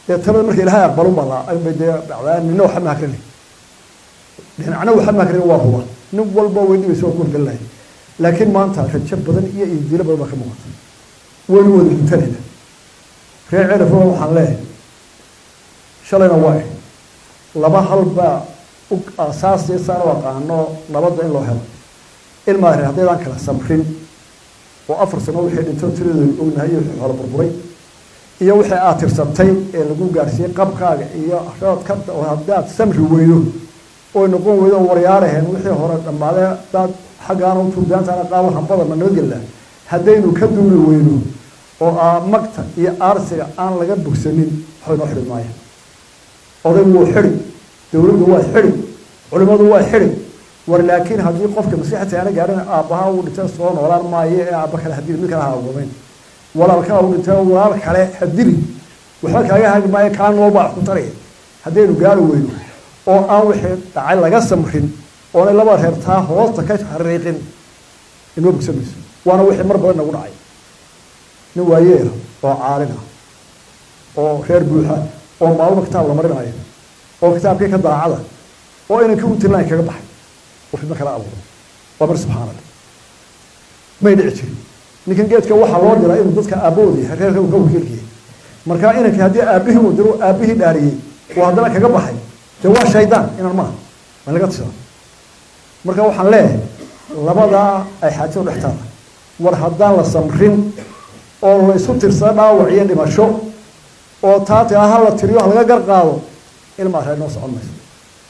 dee talada marka ilaahay aqbalun baa la bay dee dhacdaa nina waxa ma akrini dhinacna waxa ma akrini waa huba nin walba way dhibaysa waa ku horgelinaya laakiin maanta rajo badan iyo iidilo badan baa ka muuqata waynu wada guntanayna reer cerafo waxaan leeyahay shalayna waa laba hal baa u aasaasiya saan u aqaano nabadda in loo helo ilmaa reer haddaydaan kala samrin oo afar sano wixii dhinto tiradooda ognahay iyo wixii hore burburay iyo wixii aad tirsantay ee lagu gaarsiiyey qabkaaga iyo roodkada oo haddaad samri weydo oy noqon weydo waryaaraheen wixii hore dhammaadee daad xaggaana u turdaantaana qaabo hambada ma nabadgelnaa haddaynu ka duuli weyno oo aa magta iyo aarsiga aan laga bogsanin waxbay noo xidhi maaya odaygu wuu xidhi dowladdu waa xidhi culimmadu waa xidhi war laakiin haddii qofka masiixata aana gaadhin aabbaha uu dhintay soo noolaan maayo ee aabba kale hadili mid kale ha agomayn walaalkaa uu dhintay walaal kale hadili waxba kaaga hagi maayo kaa noolbaa ku taraya haddaynu gaari weyno oo aan wixii dhacay laga samrin oonay laba reer taa hoosta ka xariiqin inoo bogsan mayso waana wixii mar badan nagu dhacay nin waayeela oo caalin ah oo reer buuxa oo maalmo kitaab la marinayo oo kitaabkii ka daacada oo inanka u tirlaan kaga baxay oo fidma kala abuuro waa mar subxaana allah may dhici jirin ninkan geedka waxaa loo diraa inuu dadka aabbahooda yahay reerka uu ka wakiilkiyay markaa inankii haddii aabbihii uu diro aabbihii dhaariyey oo haddana kaga baxay dee waa shaydaan inan maaha ma laga tishada marka waxaan leeyahay labadaa ay xaajadu dhex taada war haddaan la samrin oo la isu tirsada dhaawac iyo dhimasho oo taati ha la tiriyo ha laga gar qaado ilmaa reer noo socon mayso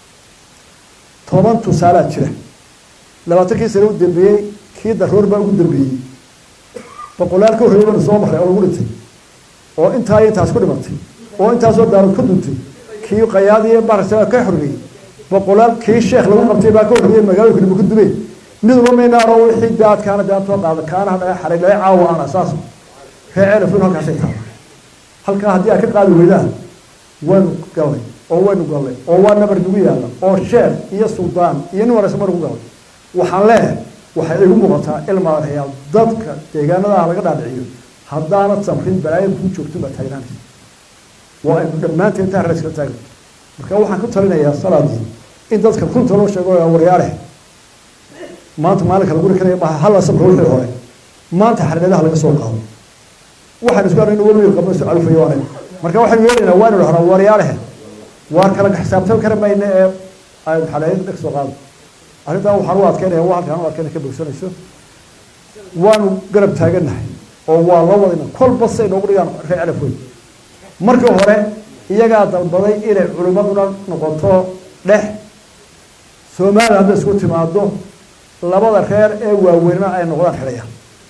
toban tusaalaa jira labaatankii sane u dambeeyey kii daroor baa ugu dambeeyey boqolaal ka horreeyay banu soo marray oo lagu dhintay oo intaa iyo intaas ku dhimatay oo intaasoo daarood ka duntay kii qayaadiyo barasa ka horreeyey boqolaal kii sheekh lagu qabtay baa ka horreeyey magaalooyinka dhibu ka dumeen midba maynaaro wixii daadkaana daantoo qaada kaana hadhaga xaray dhaga caawa aan asaas reer ceelafin halkaasay taala halkaa haddii aad ka qaadi weydaan waynu gallay oo waynu gallay oo waa nabar nagu yaalla oo sheekh iyo suldaan iyo nin waraysan baa nagu gallay waxaan leeyahay waxay igu muuqataa ilmaa reyaal dadka deegaanadaha laga dhaadhiciyo haddaanad samrin balaayada kuu joogto baa taagnaanaysa waa aynu dhammaanteen intaan reer iskala taagna marka waxaan ku talinayaa salaadii in dadka runta loo sheego waryaare maanta maalinka lagu rikanaya maaha hala samro wixii hore maanta xariiradaha laga soo qaado waxaan isku aragna weliba qabno isu calufayo waanay marka waxaynu yeelaynaa waanu dhahnaa waryaalehe waar kala xisaabtan kara mayna ee aynu xaleeyad dheg soo qaado arrintaa waxaan u adkeynaya waa halkaan u adkeynaya ka bogsanayso waanu garab taagannahay oo waa loo wadayna kolba say noogu dhigaan reer calaf weyn markii hore iyagaa dalbaday inay culimmaduna noqoto dhex soomaaliya hadday isku timaado labada reer ee waaweynna ay noqdaan xidhaya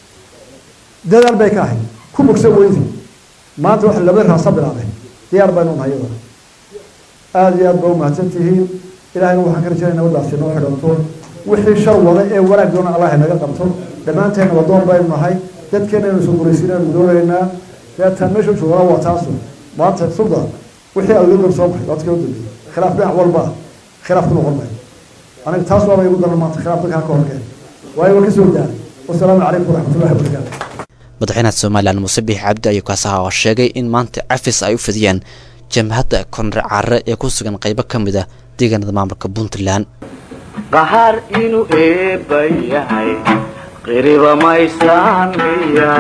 dadaal bay ka ahayd ku bogsan weydi maanta waxa labada raasa bilaabay diyaar baynu nahay iyadana aada iyo aad ba umahadsan tihiin ilahayna waxaan ka rajaynaya nabadaasi noo xidhanto wixii shar wada ee wanaag doona allah inaga qabto dhammaanteen nabadoon baynu nahay dadkeena aynu soo guraysiinaynu doonaynaa deetaan meesha joogaa waa taasu maanta sulda wixii algador soo baxay waad kala dambeeyey khilaaf dhinac walba khilaaf ku noqon maayo aniga taas waaba igu daran maanta khilaaf dadkaa ka horkeen waayo waa ka soo daara wasalaamu calaykum waraxmatullahi wabarakaatu madaxweynaha somalilan muuse biix cabdi ayuu kaasaha oo sheegay in maanta cafis ay u fidiyeen jamhadda konre carre ee ku sugan qaybo ka mid ah deegaanada maamulka puntland qahaar inuu eebba yahay qiriba maysaan miya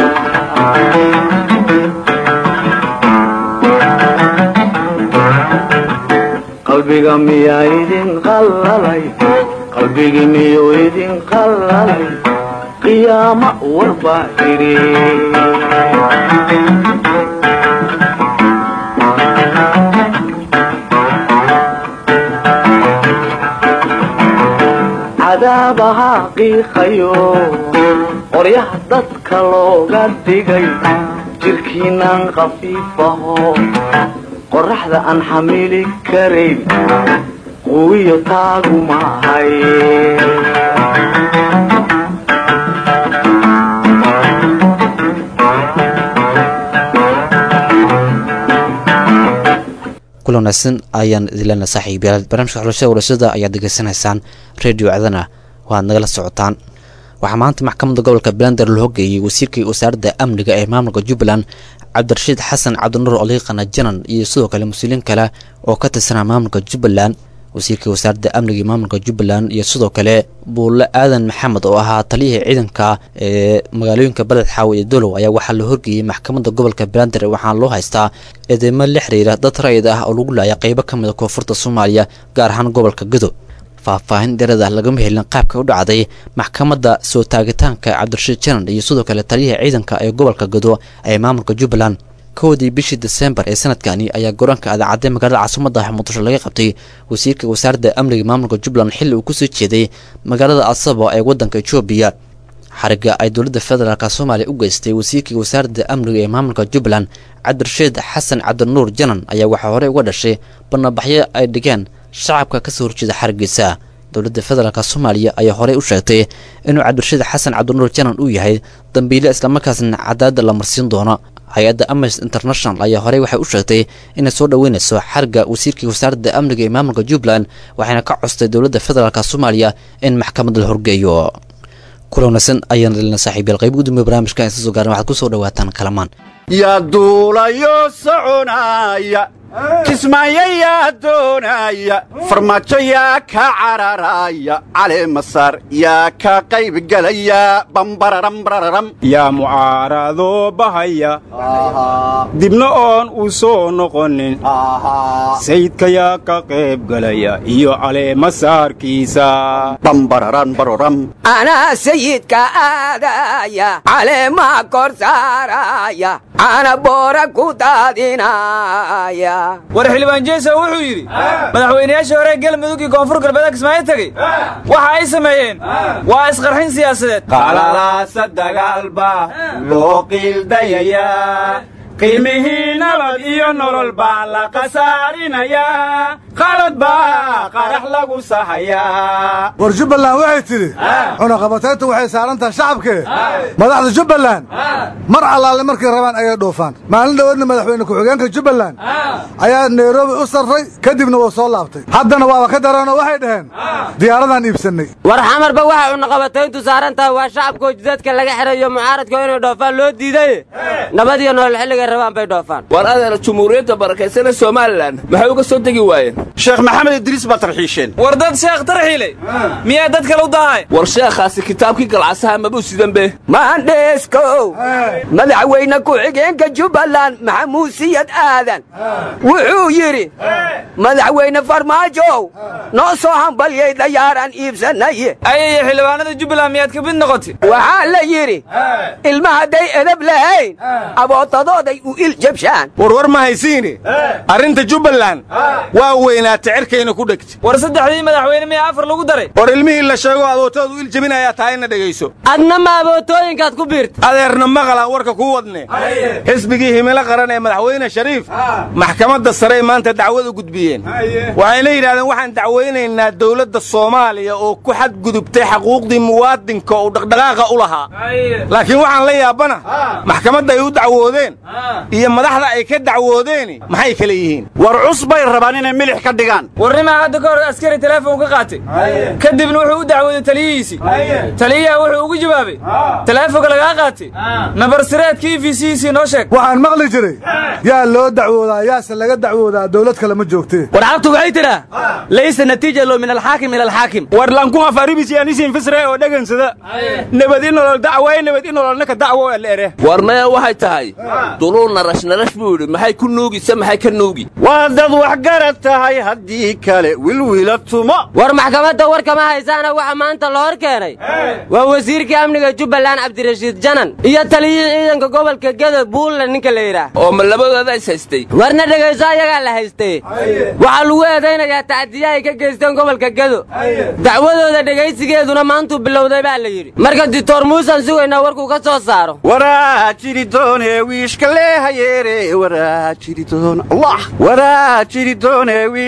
qalbiga miyaa idin qallalay qalbigi miyuu idin qallalay qiyaamo warbaa idhi cadaabaha qiiqayo qoryaha dadka looga dhigay jirkiinaan khafiifaho qoraxda aan xamili karayn quwiyo taagu maahay kula wanaagsan ayaan idinleena saaxiibayaal barnaamijka xulashada warashada ayaad degeysanaysaan radio cadana waad nagala socotaan waxaa maanta maxkamadda gobolka balander loo geeyey wasiirkii wasaaradda amniga ee maamulka jubbaland cabdirashiid xasan cabdinuur oliiqana janan iyo sidoo kale mas-uuliyiin kale oo ka tirsanaa maamulka jubbaland wasiirka wasaaradda amniga iyo maamulka jubbaland iyo sidoo kale buulle aadan maxamed oo ahaa taliyihii ciidanka ee magaalooyinka beled xaawe iyo dolow ayaa waxaa la horgeeyey maxkamadda gobolka belandir waxaana loo haystaa eedeymo la xiriira dad rayid ah oo lagu laaya qeybo ka mid a koonfurta soomaaliya gaar ahaan gobolka gado faahfaahin dheerada lagama helin qaabka u dhacday maxkamadda soo taagitaanka cabdirashiid janan iyo sidoo kale taliyihii ciidanka ee gobolka gado ee maamulka jubbaland kowdii bishii desembar ee sanadkani ayaa garoonka adaacadday magaalada caasimadda muqdisho laga qabtay wasiirka wasaaradda amniga maamulka jubbaland xilli uu kusoo jeeday magaalada asabo ee waddanka etoobiya xariga ay dowladda federaalk soomaaliya u geystay wasiirkii wasaaradda amniga ee maamulka jubbaland cabdirashiid xasan cabdinuur janan ayaa waxaa horey uga dhashay bannabaxyo ay dhigeen shacabka kasoo horjeeda xarigiisa dowladda federaalk soomaaliya ayaa horey u sheegtay inuu cabdirashiid xasan cabdinuur janan uu yahay dambiile islamarkaasna cadaadda la marsiin doono hay-adda amnesty international ayaa horey waxay u sheegtay inay soo dhoweynayso xariga wasiirkii wasaaradda amniga ee maamulka jubbaland waxayna ka costay dowladda federaalk soomaaliya in maxkamad la horgeeyo kulanaysan ayaan dhalina saaxiibyal qayb gudoomiye barnaamijka insa soo gaaran waxaad ku soo dhawaataan kalamaan yaa duulayo soconaya kismaayo yaa doonaya farmaajo yaa ka cararaya caleemasaar yaa ka qaybgelaya bambararambarararam yaa mucaaradoo bahaya dibna oon u soo noqonin sayidka yaa ka qaybgelaya iyo caleemasaarkiisa bambararanbaroram anaa sayidka aadaya caleemaa kor saaraya ana boora ku daadinaya war xildhibaan jeeso wuxuu yidhi madaxweynayaashii hore galmudug iyo koonfur galbeed kismaayo tegey waxa ay sameeyeen waa isqarxin siyaasadeed qalalaasa dagaalba loo qiildayayaa qiimihii nabad iyo nolol baa la khasaarinayaa qalad baa qarax lagu sahayaa war jubbaland waxay tidhi cunaqabatayntu waxay saaran tahay shacabkee madaxda jubbaland mar allaale markay rabaan ayay dhoofaan maalin dhowadna madaxweyne ku-xigeenka jubbaland ayaa nairobi u sarray kadibna wuu soo laabtay haddana waaba ka dareenoo waxay dhaheen diyaaradaan iibsannay war xamarba waxa cunaqabatayntu saaran tahay waa shacabkoo jidadka laga xidhayo mucaaradka inay dhoofaan loo diiday nabad iyo nolol xilligay rabaan bay dhoofaan war adeer jumhuuriyadda barakaysana somalilan maxay uga soo degi waayeen sheekh maxamed idriis baa tarxiisheen war dad sheekh tarxiilay miyaa dad kale u dahay war sheekhaasi kitaabkii galcasaha mabuu sidan be maandheeskow madaxweyne ku-xigeenka jubbaland maxamuud siyad aadan wuxuu yidhi madaxweyne farmaajow noo soo hambalyay dayaaraan iibsanaye ayaya xildhibaanada jubbaland miyaad ka mid noqotay waxaa la yidhi ilma hadday edab lahayn abootadooday u il jabshaan warwar ma haysiine arrinta jubbaland waa weynaata cerkayna ku dhegta war saddexdii madaxweyne miyaa afar lagu daray war ilmihii la sheego adootoodu il jebinayaa tahay ina dhegayso adna ma abootooyinkaad ku biirta adeerna maqalaan warka kuu wadne xisbigii himilo qaran ee madaxweyne shariif maxkamadda sarey maanta dacwad u gudbiyeen waxayna yidhahdeen waxaan dacwaynaynaa dowladda soomaaliya oo ku xadgudubtay xaquuqdii muwaadinka uu dhaqdhaqaaqa u lahaa laakiin waxaan la yaabana maxkamadda ay u dacwoodeen iyo madaxda ay ka dacwoodeeni maxay kale yihiin war cus bay rabaan inay milix ka dhigaan warnimaa hadda ka hor askari teleefon ka qaatay kadibna wuxuu u dacwooday taliyihiisii taliyaha wuxuu ugu jawaabay teleefonka lagaa qaatay nabarsireedka e v c noo sheeg waxaan maqli jiray yaa loo dacwoodaa yaase laga dacwoodaa dowlad kale ma joogtee war cabtu waxay tidhaa laysa natiija lo min alxaakim ila alxaakim war lankun afaribisi anisin fisre oo dhagansada nabad i nolol dacwaay nabad i nololnaka dacwo ere war maya waxay tahay duluu narash narash buu yidhi maxay ku nuugisa maxay ka nuugi waa dad waxgarad tahay haddii kale wilwila tumo war maxkamadda war kama haysaana waxa maanta la hor keenay waa wasiirkii amniga jubbaland cabdirashiid janan iyo taliyihii ciidanka gobolka geda buulle ninka la yidhaah oo ma labadooda is haystay warna dhegayso ayagaa la haystay waxaa lagu eedaynayaa tacdiya ay ka geysteen gobolka gedo dacwadooda dhegaysigeeduna maantuu bilowday baa la yidhi marka dictor muusan sugaynaa warkuu ka soo saaro waraa jiri doone wiishka lee hayeere waraa jiri doon allah waraa jiri doone wiish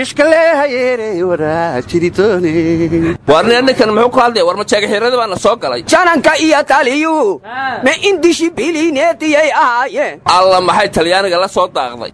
ishkaleehayeere waraa jiritoone warni ninkan muxuu ku hadlaya war majeegaxiirada baana soo galay jananka iyo taliyuu ma indishi bilineetiyay ahaayeen alla maxay talyaaniga la soo daaqday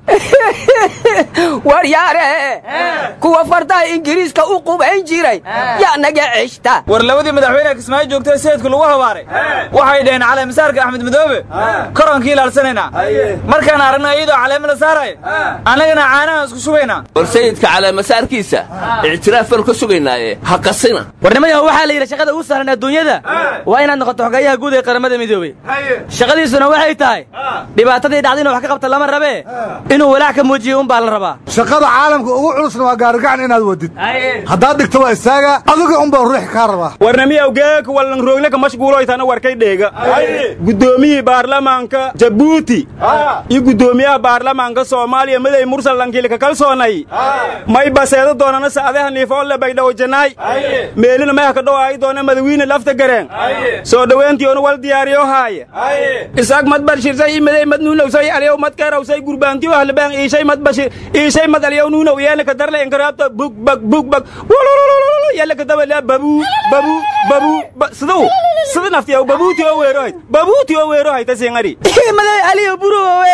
waryaare kuwa fardaha ingiriiska u qubayn jiray yaa naga ceshta war labadii madaxweyne kismaayo joogtay sayidku lagu habaaray waxay dhaheen caleemasaarka axmed madoobe koronkii ilaalsanaynaa markaan aragna iyadoo caleema la saaraya annagana caanaha isku shubaynaa war sayidka caleemasaarkiisa ictiraaf baanu ka sugaynaaye ha qasina warnimayaho waxaa la yidhi shaqada ugu sahlan adduunyada waa inaad noqoto xogeeyaha guud ee qaramada midoobey shaqadiisuna waxay tahay dhibaatadii dhacda inuu wax ka qabta lama rabee inuu walaac ka muujiyo unbaa la rabaa shaqada caalamka ugu culusna waa gaarigacan inaad wadid haddaad dhigto waa istaaga adiga unbaa ruux kaa rabaa warnamiyaw geeka wallan roogleka mashguuloytana warkay dheega guddoomiyihii baarlamaanka jabuuti iyo guddoomiyaha baarlamaanka soomaaliya miday mursal lankiilka kalsoonay may baseedo doonana sa'adaha niifoolle baydhawo janaay meelina may haka dhowaay doona madawiine lafta gareen soo dhoweentiyoona wal diyaariyo haaya isaag mad barshirsay imaday mad nuunowsay aliyow mad keerawsay gurbaantiyo ahlabaan iishay mad bashir iishay mad aliyow nuunow yeelaka darle inkaraabta bug bag bug bag wololololo yeelaka dabala babu babu babu siduu sida naftiyaw babuuti oo weerohayd babuuti oo weerohayd tasingari maday aliyo buruwowe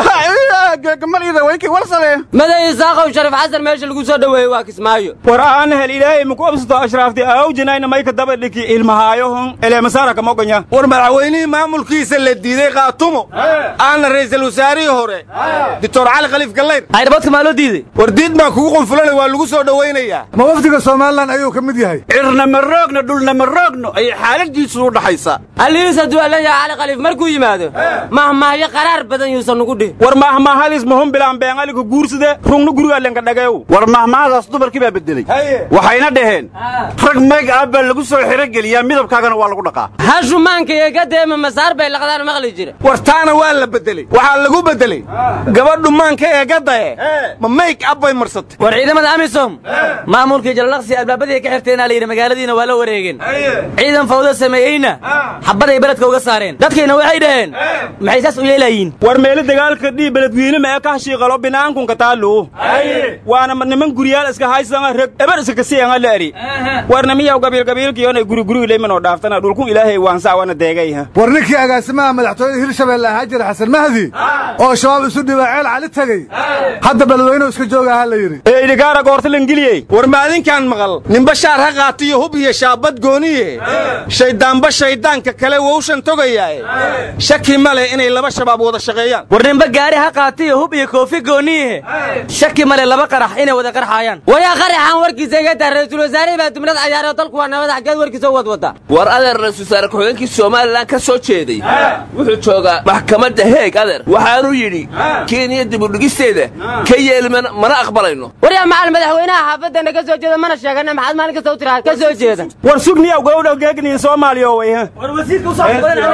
gamalida waykii walsale maday isaaqow sharif xasan meesha lagu soo dhoweeyey waa kismaayo war aan hel ilaahay muku absato ashraafti awjinayna mayka daba dhiki ilmahaayohon eleemasaara kamogonya war madaxweynihii maamulkiisa la diiday qaatumo aana ra'iisul wasaarihii hore doctor cali khaliif gallayr ayrabadka maa loo diiday war diid baa kugu qunfulanay waa lagu soo dhowaynayaa ma wafdiga somalilan ayuu ka mid yahay cirna ma roogno dhulna ma roogno ayay xaaladiisu u dhaxaysaa alihiis hadduu allan yahay cali khaliif markuu yimaado mahmahyo qaraar badan yuusan nugu dhihin war mahmahadis muhum bilaan beenaliga guursade rungna guriga lenka dhageew war mahmahadaas dumarkii baa bedelay waxayna dhaheen rag mayg ah baa lagu soo xirogeliyaa midabkaagana waa lagu dhaqaa hashumaanka iyo gadeema masaar bay laqdaan maqli jira war taana waa la bedeley waxaa lagu bedeley gabadhu maanka ee gadae ma mayg ab bay marsatay war ciidamada amisom maamulkii jalalaqsi albaabadii ka xirteenaa la yidhi magaaladiina waa la wareegeen ciidan fawdo sameeyeyna xabbaday beledka uga saareen dadkiina waxay dhaheen maxay saas u yeelayiin war meelo dagaalka dhii beledweyne ma ee ka hashiiqalo binaankunka taalu waana niman guryaal iska haysanga reg eber iska kasianga la eri war namiyaw gabiilgabiilkiyoona guriguriga leemanoo dhaaftana dhulkun ilaahay waansaa wana deegay war ninkii agaasimaha madaxtooyada hirshabeelle ahaa jira xasan mahdi oo shabaab isu dhibaa ceel cali tegey hadda beledweynuhu iska jooga ahaa la yidhi ee idhigaara goorta langiliyey war maalinkaan maqal ninba shaar ha qaatiyo hub iyo shaabad gooniye shayddaanba shayddaanka kale wowshan togayaae shaki ma leh inay laba shabaab wada shaqeeyaan war ninba gaari ha qaatiyo hub iyo koofi gooniye shaki male laba qarax inay wada qarxaayaan waryaa qaraxaan warkiisa iga taa ra-iisul wasaarihii baa dumlad cayaaroo dalku waa nabad xaggeed warkiisa u wadwada war adeer ra-isul wasaare ku-xigeenkii somalilan ka soo jeeday wuxuu joogaa maxkamadda heeg adeer waxaanuu yidhi kenya dibudhigisteeda ka yeeli mana aqbalayno waryaa macal madaxweynaha xaafadana ka soo jeeda mana sheegana maxaad maalin kasta u tiraad ka soo jeeda war sugniyaw gabowdha geegniin soomaaliya way war wasiirka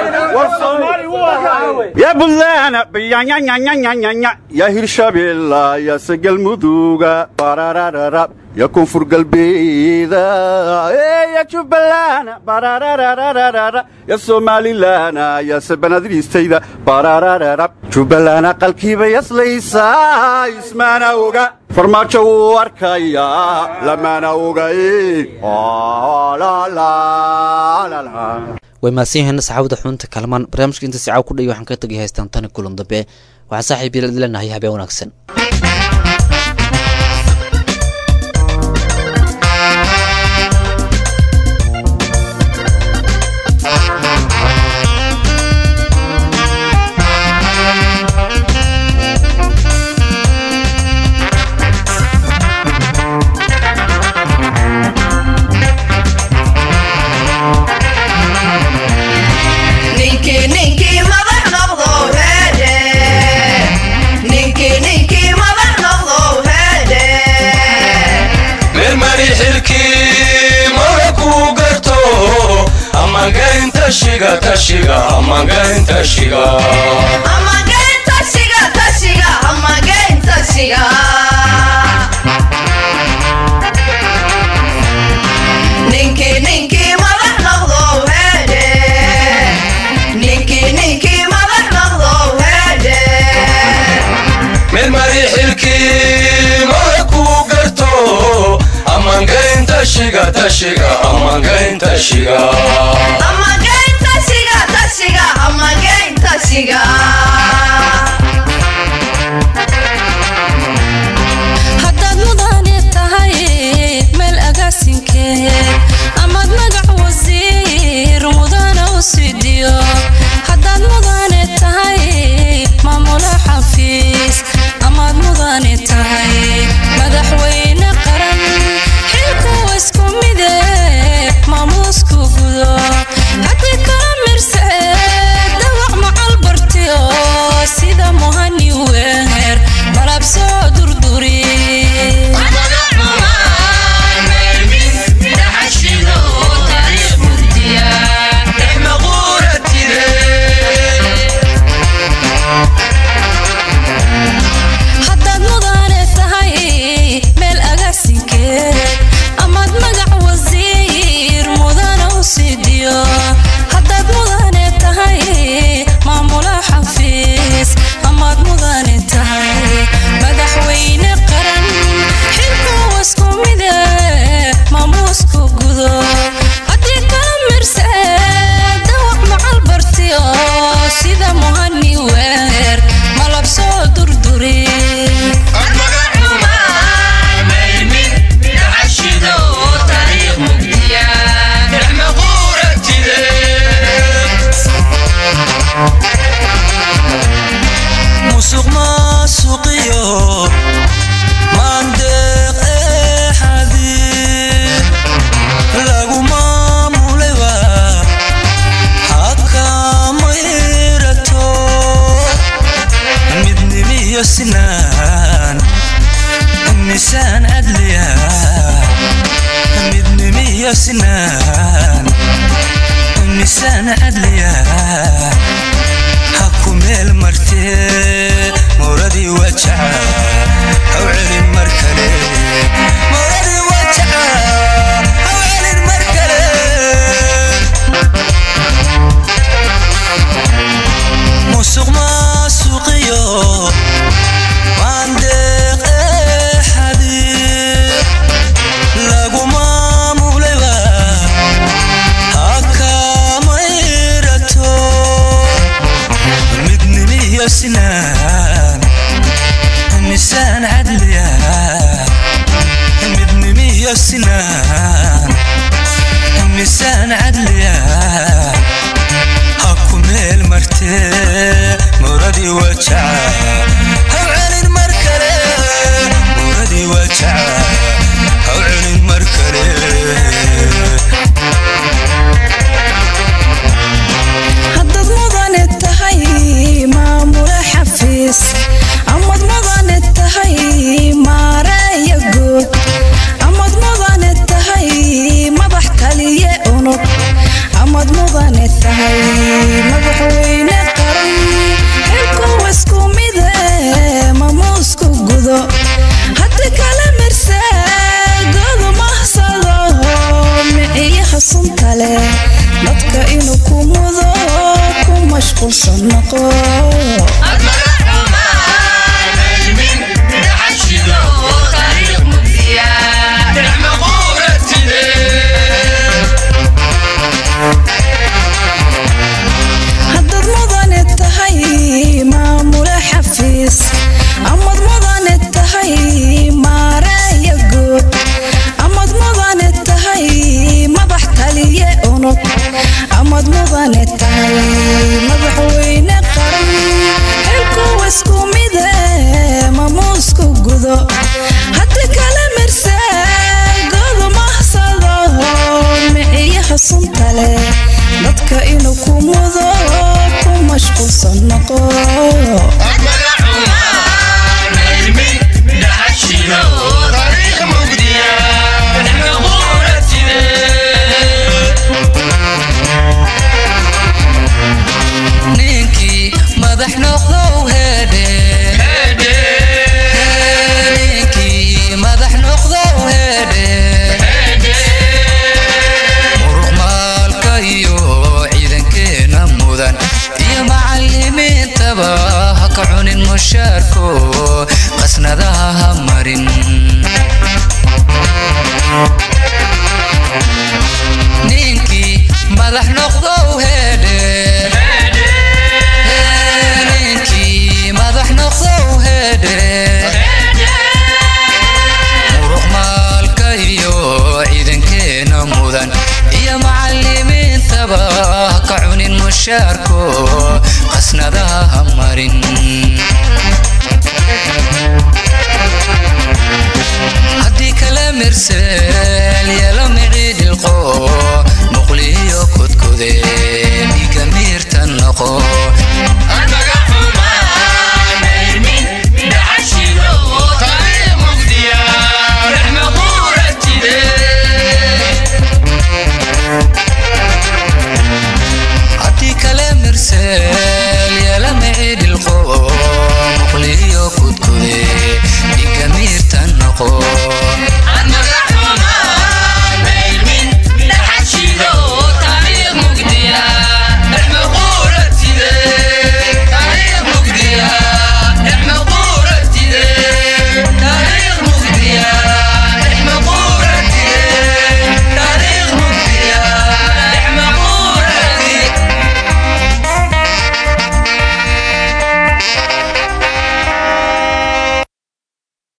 ya buntland yanyanyanyanyanya ya hirshabeella ya sagalmuduga barararara ya koonfur galbeeda ya jubbaland barararararara ya somalilana ya sabanadriistayda barararara jubbaland aqalkiiba yaslaysaa ismaana oga farmaajo wuu arkayaa lamana ogaye way mahadsan yihiin saxaabada xubinta kalmaan barnaamijka inta sicaaw ku dhaya waxaan ka tegay haystaan tani kulan dambe waxaan saaxiib yeelad leenahay habeen wanaagsan ninkii ninkii madax noqdo heedhe ninkii ninkii madax noqdo heedhe meelmari xilkii mara kuu garto amagayn tashiga tashiga amagayn tashiga amagayn tashiga tashiga amagayn tashiga ninkii ninkii madax noqdo heedhe ninkii ninkii madax noqdo heedhe meelmari xilkii mara kuu garto tashiga tashiga amagayn tashiga Amagayn tashiga tashiga amagayn tashiga haddaad mudane tahay meel agaasinkeed amaad magac wasiir mudana u sidiyo haddaad mudane tahay maamula xafiis amaad mudane tahay madaxweyne qaran xilku isku mide maamuusku gudo haddii kala mirseed dawac macal bartiyo sida muhani weer malab soo durduri haddaad mudane tahay meel agaasinkeed amaad magac wasiir mudana u sidiyo haddaad mudane tahay maamula xafiis amaad mudane tahay madaxweyne qaran xilku isku mide maamuusku gudo haddii kala mirseed dawac macal bartiyo sida muhani weer malab soo durduri musuq maasuqiyo maandeeq ee xadiid lagu maamulayba hakamayrato midnimiyo sinaan misaan cadliya midnimiyo sinaan misaan cadliya haku meel martee mowradii wajaca haw celin mar kale mowradii wajaca haw celin mar kale musuq maasuqiyo maandeeq ee xadiid lagu maamulayba hakamayrato midnimiyo sinaan misaan cadliya midnimiyo sinaan misaan cadliya haku meel martee mowradii wajaca haw celin mar kale mowradii wajaca haw celin mar kale haddaad mudane tahay maamula xafiis amad mudane tahay maareeya guud amad mudane tahay madax kaliye unug amad mudane tahay madaxweyne qaran xilku isku mide maamuusku gudo haddi kala mirse godu mahsado miciyaha sunta leh dadka inuu ku mudo ku mashquulsan noqo haddaad mudane tahay maamula xafiis amad mudane tahay maareeya guud amad mudane tahay madax kaliye unug amad mudane tahay madaxweyne qaran xilku isku mide maamuusku gudo haddi kala mirse godu mahsado miciyaha sunta leh dadka inuu ku mudo ku mashquulsan noqo ninkii madax noqdow hedhe ninkii madax noqdow hedhe muruq maalka iyo ciidankeena mudan iyo macalimiintaba ha ka cunin mushaarko qasnadaha ha marin mushaarko qasnadaha ha marin haddii kala mersed